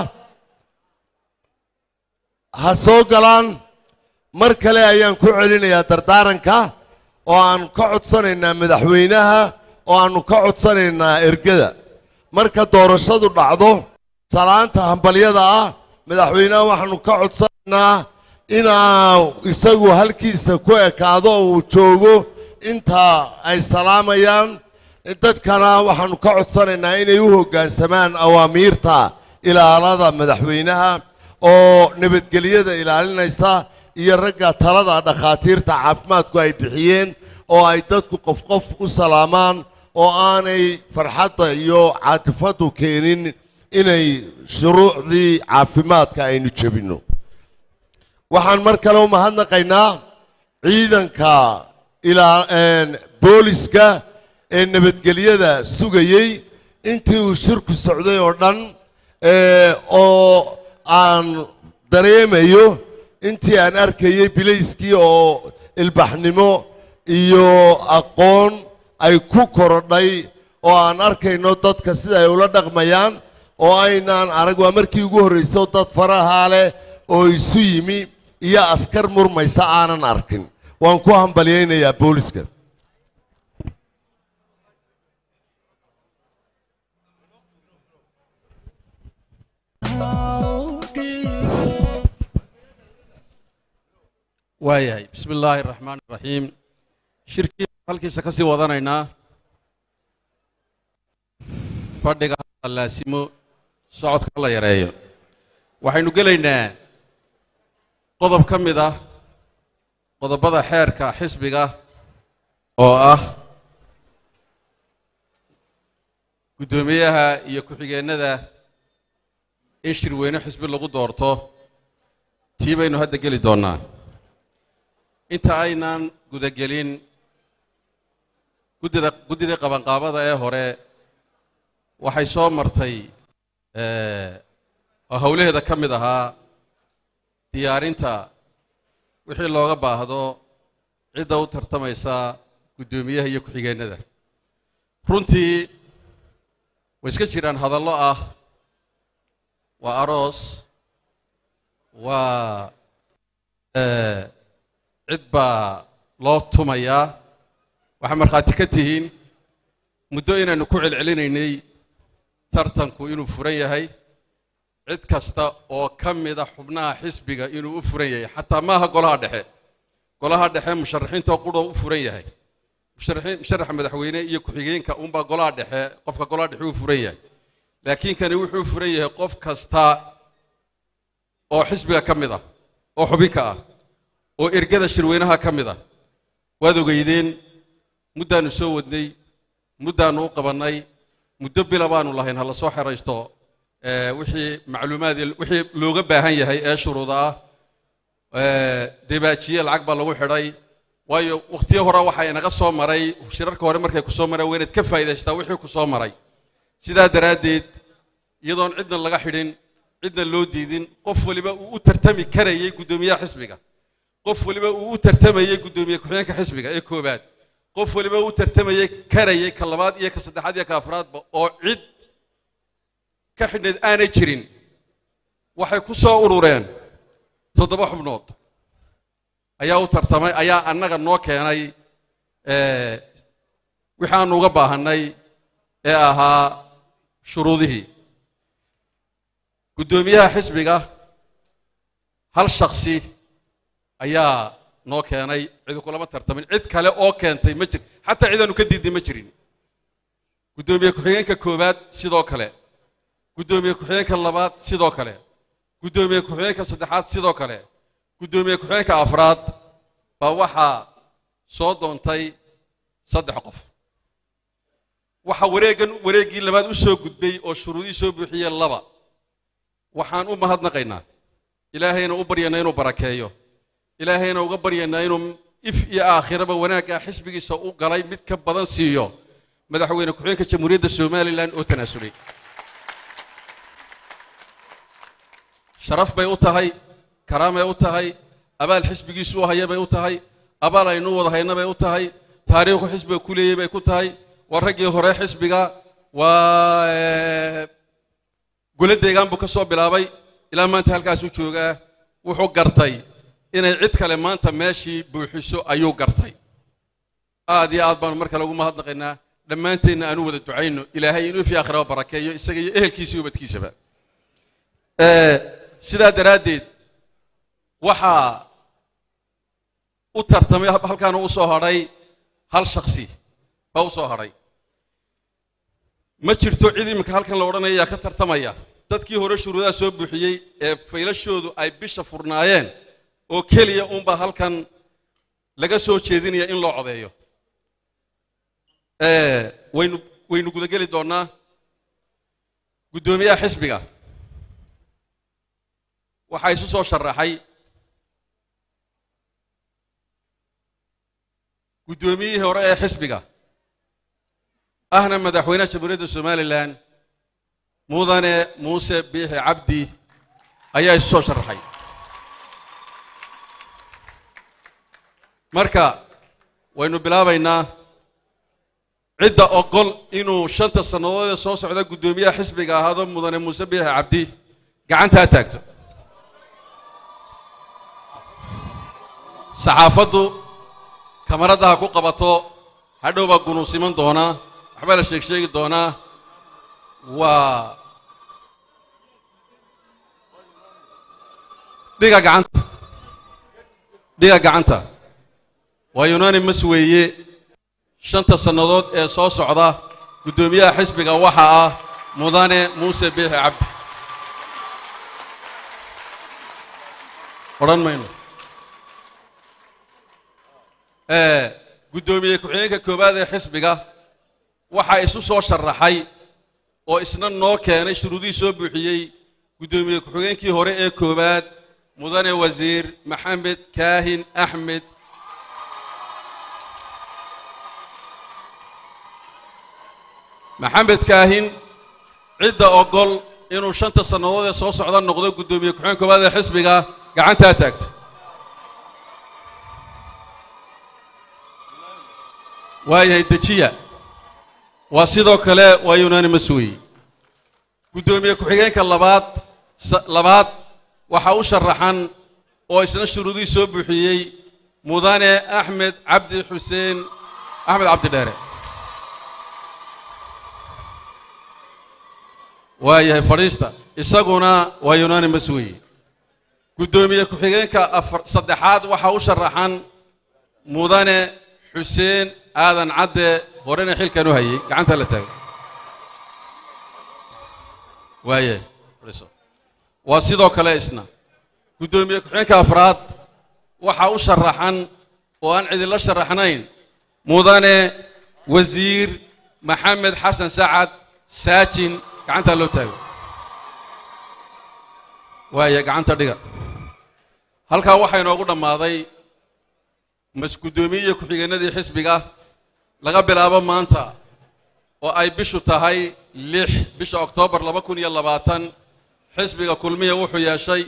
ha soo galaan mar kale ayaan ku celinayaa dardaaranka oo aan ka codsanaynaa madaxweynaha oo aannu ka codsanaynaa ergada marka doorashadu dhacdo salaanta hambalyada ah madaxweynaha waxaannu ka codsanaynaa inaa isagu halkiisa ku ekaado oo uu joogo inta ay salaamayaan dadkana waxaannu ka codsanaynaa inay u hoggaansamaan awaamiirta ilaalada madaxweynaha oo nabadgelyada ilaalinaysa iyo ragga talada dhakhaatiirta caafimaadku ay bixiyeen oo ay dadku qof qof u salaamaan oo aanay farxadda iyo caatifaddu keenin inay shuruucdii caafimaadka aynu jebinno waxaan mar kale u mahadnaqaynaa ciidanka ilaa booliska ee nabadgelyada sugayey intii uu shirku socday oo dhan oo aan dareemayo intii aan arkayey bilayskii oo ilbaxnimo iyo aqoon ay ku korodhay oo aan arkayno dadka sida ay ula dhaqmayaan oo aynaan arag waa markii ugu horrayso dad farahaa leh oo isu yimi iyo askar murmaysa aanan arkin waan ku hambalyaynayaa booliska waayahay bismi illaahi araxmaan iraxiim shirkii halkiisa ka sii wadanaynaa fadhiga ha laasimo socodka la yareeyo waxaynu gelaynaa qodob ka mid ah qodobada xeerka xisbiga oo ah guddoomiyaha iyo ku-xigeennada in shirweyne xisbi lagu doorto tii baynu hadda geli doonnaa inta aynan gudagelin guddida guddidii qabanqaabada ee hore waxay soo martay oo howlaheeda ka mid ahaa diyaarinta wixii looga baahdo cidda u tartamaysa guddoomiyaha iyo ku-xigeennada runtii way iska jiraan hadallo ah waa aroos waa cid baa loo tumayaa waxaa markhaati ka tihiin muddo inaynu ku celcelinaynay tartanku inuu furan yahay cid kasta oo ka mida xubnaha xisbiga inuu u furan yahay xataa maaha golaha dhexe golaha dhexe musharaxiintoo quroo u furan yahay musharaxiin musharaxa madaxweyne iyo ku-xigeenka unbaa golaha dhexe qofka golaha dhexe u furan yahay laakiin kani wuxuu furan yahay qof kasta oo xisbiga ka mid ah oo xubinka ah oo ergada shirweynaha ka mid ah waad ogeydeen muddaannu soo wadnay muddaannu u qabannay muddo bila baanu lahayn ha la soo xeraysto ee, wixii macluumaad iyo wixii looga baahan yahay ee shuruuda ah ee, debaajiye lacag baa lagu xidhay waayo wakhtiyo hore waxaa inaga soo maray shirarka hore markay ku soo mareen waa inaad ka faa'iidaysataa wixii ku soo maray sidaa daraaddeed iyadoon cidna laga xidhin cidna loo diidin qof waliba uu u tartami karayay guddoomiyaha xisbiga qof waliba uu u tartamayey guddoomiye ku-xigeenka xisbiga ee koowaad qof waliba uu u tartamayey karayay ka labaad iyo ka saddexaad iyo ka afraadba oo cid ka xidhneed aanay jirin waxay ku soo urureen toddoba xubnood ayaa u tartamay ayaa annaga noo keenay ee, wixii aanu uga baahannay ee ahaa shuruudihii guddoomiyaha xisbiga hal shaksi ayaa noo keenay cidi kulama tartamin cid kale oo keentay ma jir xataa cidaanu ka diidnay ma jirin guddoomiye ku-xigeenka koowaad sidoo kale guddoomiye ku-xigeenka labaad sidoo kale guddoomiye ku-xigeenka saddexaad sidoo kale guddoomiye ku-xigeenka afraad baa waxaa soo doontay saddex qof waxa wareeggan wareeggii labaad u soo gudbay oo shuruudihii soo buuxiyey laba waxaan u mahadnaqaynaa ilaahayna u baryaynaa inuu barakeeyo ilaahayna uga baryaynaa inuu if iyo aakhiraba wanaagga xisbigiisa u galay mid ka badan siiyo madaxweyne ku-xigeenka jamhuuriyadda somalilan oo tanaasulay sharaf bay u tahay karaamay u tahay abaal xisbigiisu u haya bay u tahay abaal aynu wada hayna bay u tahay taariikhu xisbiga ku leeyay bay ku tahay waa raggii hore xisbiga waa eh, gole deegaan buu ka soo bilaabay ilaa maanta halkaasuu joogaa wuxuu gartay inay cid kale maanta meeshii buuxiso ayuu gartay aad iyo aad baanu mar kale ugu mahadnaqaynaa dhammaanteenna aanu wada ducayno ilaahay inuu fi aakhiraba barakeeyo isaga iyo ehelkiisa iyo ubadkiisaba Eh, sidaa daraaddeed waxaa u tartamay halkaana u soo hadhay hal shaksi baa u soo hadhay ma jirto cid iminka halkan la odhanaya yaa ka tartamaya dadkii hore shuruudaha soo buuxiyey ee faylashoodu ay bisha furnaayeen oo keliya unbaa halkan laga soo jeedinaya in loo codeeyo Eh, waynu waynu gudageli doonnaa guddoomiyaha xisbiga waxaa isu soo sharaxay guddoomiyihii hore ee xisbiga ahna madaxweynaha jamhuuriyadda somalilan mudane muuse biixi cabdi ayaa isu soo sharaxay marka waynu bilaabaynaa cidda ogol inuu shanta sannadood ee soo socda guddoomiyaha xisbiga ahaado mudane muuse biixi cabdi gacantaa taagto saxaafaddu kamaradda ha ku qabato hadhow baa gunuusiman doonaa waxbaa la sheeg sheegi doonaa waa dhiga gacanta dhiga gacanta waa unanimus weeye shanta sannadood ee soo socda guddoomiyaha xisbiga waxa ah mudane muuse biixi cabdi odhan mayno Eh, guddoomiye ku-xigeenka koowaad ee xisbiga waxaa isu soo sharaxay oo isna noo keenay shuruudihii soo buuxiyey guddoomiye ku-xigeenkii hore ee koowaad mudane wasiir maxamed kaahin axmed maxamed kaahin cidda ogol inuu shanta sannadood ee soo socda noqdo guddoomiye ku-xigeen koowaad ee xisbiga gacantaa taagto waayahay dejiya waa sidoo kale waa unanimus weeye guddoomiye ku-xigeenka labaad sa- labaad waxaa u sharaxan oo isna shuruudihii soo buuxiyey mudane axmed cabdi xuseen axmed cabdi dheere waayahay fadhiista isaguna waa unanimus weeye guddoomiye ku-xigeenka afar saddexaad waxaa u sharaxan mudane xuseen aadan cadde horena xilkan u hayay gacanta la taago waaye fadhiiso waa sidoo kale isna guddoomiye ku-xigeenka afraad waxaa u sharaxan oo aan cidinla sharaxnayn mudane wasiir maxamed xasan sacad saajin gacanta loo taago waaya gacanta dhiga halkaa waxaa inoogu dhammaaday mas-guddoomiye ku-xigeenadii xisbiga laga bilaabo maanta oo ay bishu tahay lix bisha oktoobar laba kun iyo labaatan xisbiga kulmiya wuxuu yeeshay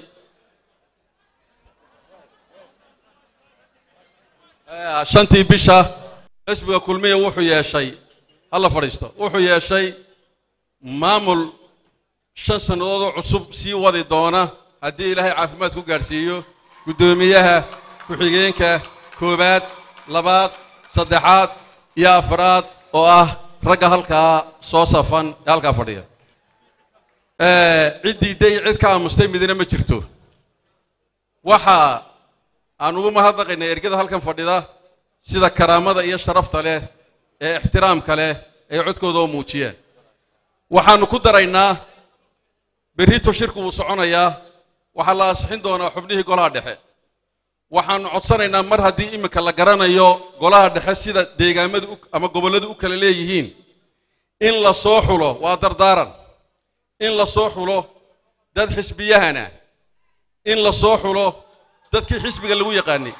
Eh, shantii bisha xisbiga kulmiya wuxuu yeeshay hala fadhiisto wuxuu yeeshay maamul shan sannadood oo cusub sii wadi doona haddii ilaahay caafimaad ku gaadhsiiyo guddoomiyaha ku-xigeenka koowaad labaad saddexaad iyo afraad oo ah ragga halkaa soo safan ee halkaa fadhiya Eh, ciddii day cid ka aamustay midina ma jirto waxa aan ugu mahadnaqaynaa ergada halkan fadhida sida karaamada iyo sharafta leh ee ixtiraamka leh ay codkooda oo muujiyeen waxaannu ku daraynaa berrito shirku wuu soconayaa waxaa la ansixin doonaa xubnihii golaha dhexe waxaannu codsanaynaa mar haddii iminka la garanayo golaha dhexe sida deegaamadu u- ama gobolladu u kala leeyihiin in la soo xulo waa dardaaran in la soo xulo dad xisbiyahana in la soo xulo dadkii xisbiga lagu yaqaanay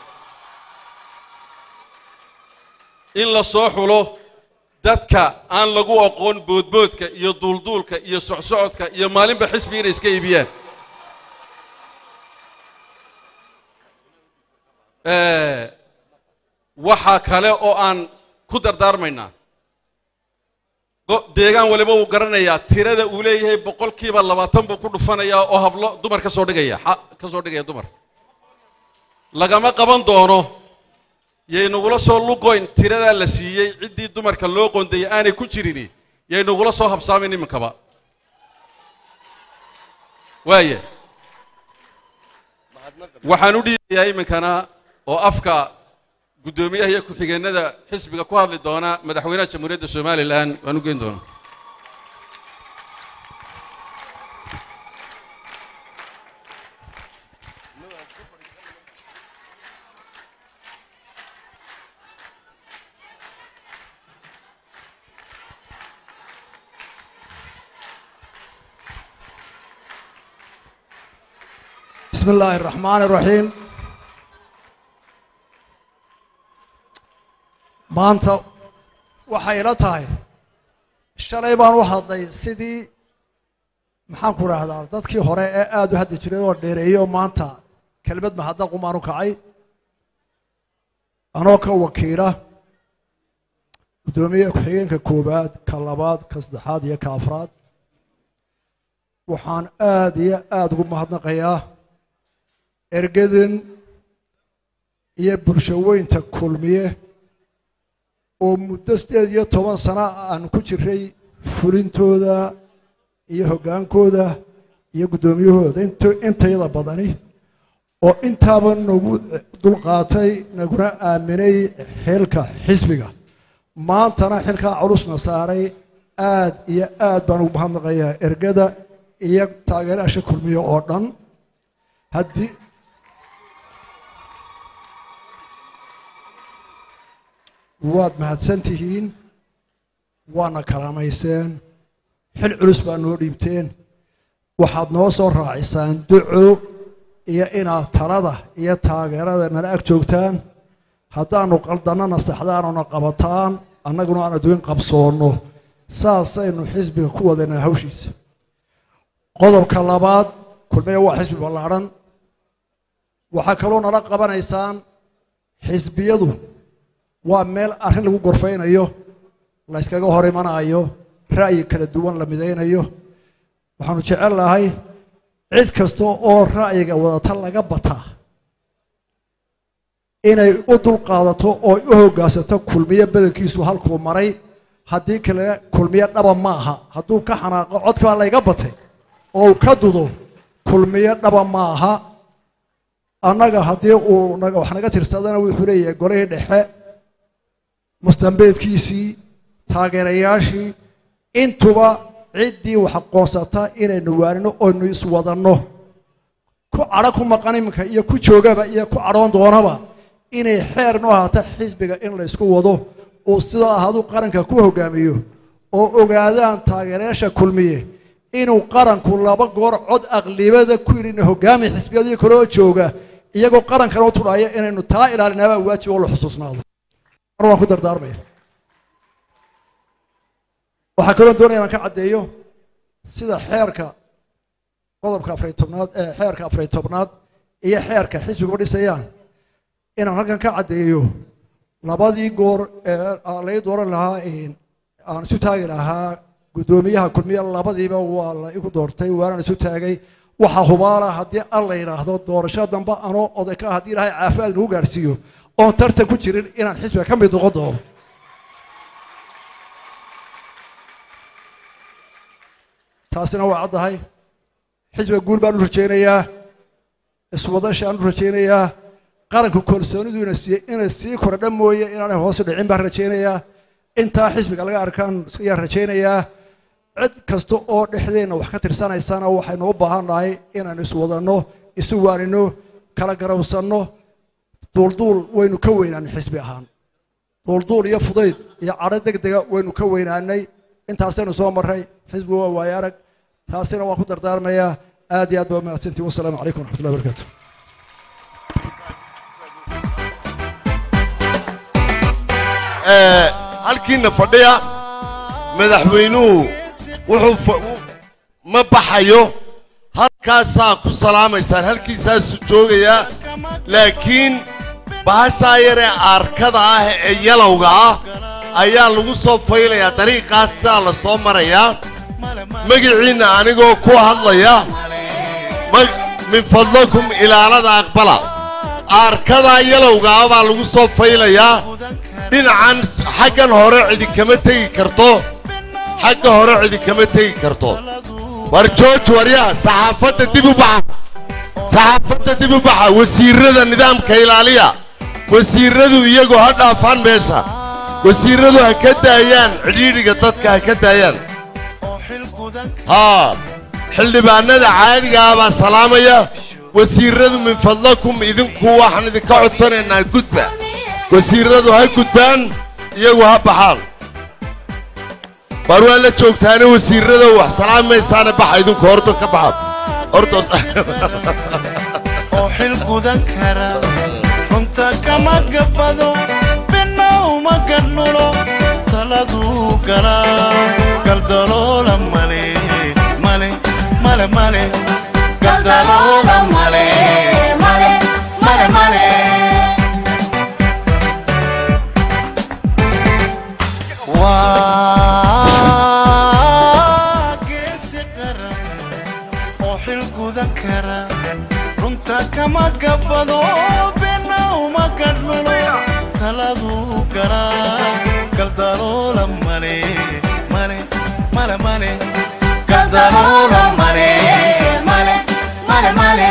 in la soo xulo dadka aan lagu aqoon boodboodka iyo duulduulka iyo socsocodka iyo maalinba xisbi inay iska iibiyaan Eh, waxaa kale oo aan ku dardaarmaynaa go- deegaan waliba wuu garanayaa tirada uu leeyahay boqolkiiba labaatan buu ku dhufanayaa oo hablo dumar ka soo dhigaya xa- ka soo dhigaya dumar lagama qaban doono yaynugula soo lugoyn tiradaa la siiyey ciddii dumarka loo qondayay aanay ku jirini yaynugula soo habsaamin iminkaba waaya waxaan u dhiibayaa iminkana oo afka guddoomiyaha iyo ku-xigeenada xisbiga ku hadli doona madaxweynaha jamhuuriyadda somalilan waan u geyn doonaa بسم الله الرحمن الرحيم maanta waxay ila tahay shalay baan u hadlay sidii maxaan ku rahdaa dadkii hore ee aada u hadli jiray oo dheereeyo maanta kelmad mahadnaqumaan u kacay anoo ka wakiila guddoomiyaha ku-xigeenka koowaad ka labaad ka saddexaad iyo ka afraad waxaan aada iyo aada ugu mahadnaqayaa ergadan iyo bulshaweynta kulmiye oo muddo sideed iyo toban sano aan ku jiray fulintooda iyo hoggaankooda iyo guddoomiyahooda int intayada badani oo intaaba nagu dulqaatay naguna aaminay xilka xisbiga maantana xilkaa culusna saaray aad iyo aad baan ugu mahadnaqayaa ergada iyo taageerayaasha kulmiye oo dhan haddii waad mahadsan tihiin waana kalaamayseen xil culus baa noo dhiibteen waxaad noo soo raacisaan duco iyo inaad talada iyo taageerada nala ag joogtaan haddaanu qaldannana saxdaanuna qabataan annaguna aan adduun qabsoonno saasaynu xisbiga ku wadaynaa hawshiisa qodobka labaad kulmiya waa xisbi ballaadhan waxaa kaloo nala qabanaysaan xisbiyadu waa meel arrin lagu gorfaynayo la yskaga hor imanayo ra'yi kala duwan la midaynayo waxaanu jecel lahay cid kasta oo ra'yiga wadata laga bataa inay u dulqaadato oo u hoggaansato kulmiye badankiisu halkuu maray haddii kale kulmiye dhaba ma aha hadduu ka xanaaqo codkaa layga batay oo uu ka dudo kulmiye dhaba ma aha annaga haddii uu naga wax naga tirsadana wuxuu leeyahay golihii dhexe mustambeedkiisii taageerayaashii intuba ciddii wax aqoonsata inaynu waanino oynu iswadanno ku cadho ku maqan iminka iyo ku joogaba iyo ku cadhoon doonaba inay xeer noo ahaato xisbiga in la ysku wado uu sidaa ahaduu qaranka ku hogaamiyo oo ogaadaan taageerayaasha kulmiye inuu qaranku laba goor cod aqlibada ku yidhi hogaami xisbiyadii kaloo jooga iyagoo qarankana u tudhaya inaynu taa ilaalinaabaa waajib oo la xusuusnaado mar waan ku dardaarmaya waxaa kaloo doonaya inaan ka caddeeyo sida xeerka qodobka afariy tobnaad ee xeerka afariy tobnaad iyo xeerka xisbiguba dhisayaan inaan halkan ka caddeeyo labadii goor ee laga dooran lahaa aan isu taagi lahaa guddoomiyaha kulmiye labadiiba waa la igu doortay waanaan isu taagay waxaa hubaala haddii al la yidhaahdo doorasho dambe anoo oday ka haddii ilaahay caafimaad nagu gaarsiiyo oon tartan ku jirin inaan xisbiga ka mid noqon doono taasina waa caddahay xisbiga guul baan u rajaynayaa iswadashaan u rajaynayaa qaranku kalsoonidu ina siiyey inay sii kordha mooye inaanay hoosu dhicin baan rajaynayaa intaa xisbiga laga arkaan ayaan rajaynayaa cid kasta oo dhexdeenna wax ka tirsanaysana waxaynu u baahan nahay inaan iswadanno isu waanino kala garawsanno duulduul waynu ka weynaanay xisbi ahaan duulduul iyo fudayd iyo cadho deg dega waynu ka weynaanay intaasaynu soo marray xisbigu waa waayo arag taasina waan ku dardaarmayaa aad iyo aad baa mahadsantiin wasalaamu calaykum waraxmatullahi barakaatu halkiina fadhiya madaxweynuhu wuxuu ma baxayo halkaasaa ku salaamaysaan halkiisaasuu joogayaa laakiin bahashaa yaree aarkada ah ee yalowga ah ayaa lagu soo faylayaa dariiqaas sidaa la soo marayaa magiciinna anigoo ku hadlaya min fadlakum ilaalada aqbala aarkadaa yalowga ah baa lagu soo faylayaa dhinacan xaggan hore cidi kama tegi karto xagga hore cidi kama tegi karto war jooj waryaa saxaafadda dib u baxa saxaafadda dib u baxa wasiirrada nidaamka ilaaliya wasiirradu iyagu ha dhaafaan meesha wasiirradu ha ka daayaan cidhiidhiga dadka ha ka daayaan haa xildhibaanada caadiga ah baa salaamaya wasiirradu min fadlakum idinku waxaan idinka codsanaynaa gudba wasiirradu ha gudbaan iyagu ha baxaan waar waa la joogtaana wasiirrada wax salaamaysaana baxa idinku hordo ka baxa hordo oo xil gudan kara runta kama gabbado bina uma gadhnulo taladuu galaa galdaloola male male male male galdaloola male male male male waa geesi qaran oo xil gudan kara runta kama gabbado bina uma gadhnulo taladuu galaa galdaloola male male male male galdaloola male male male male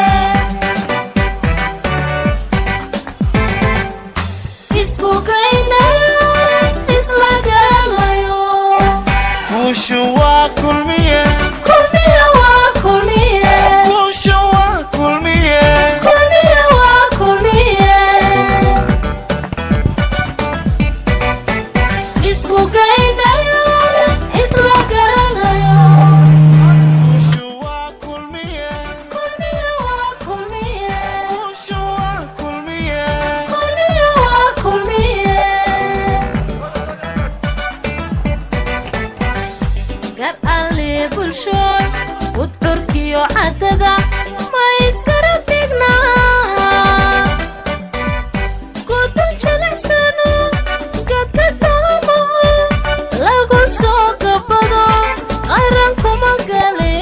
isku kaynayo isla garanayo guushu waa kulmiye kulmiye waa kulmiye guushu waa kulmiye kulmiye waa kulmiye isku kaynayo isla garanayo guushu waa kulmiye kulmiye waa kulmiye guushu waa kulmiye kulmiye waa kulmiye gar alle bulshooy udcurkiyo caddada ma iskara dhignaa gudan jilicsano gadka daamo lagu soo gabado qaran kuma gale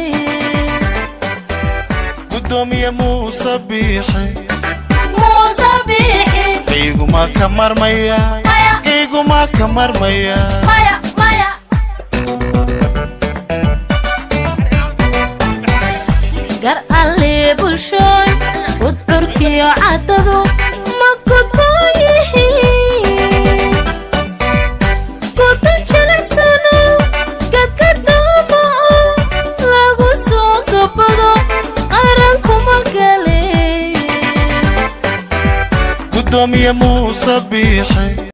gudoomiye muuse biixi muuse biixi iguma ka marmaya iguma ka marmaya maya maya gar alle bulshooy udcurkiyo caddadu ma gudboon yihiin gudan jilicsano gadka daamo lagu soo gabado qaran kuma gale gudoomiye muuse biixi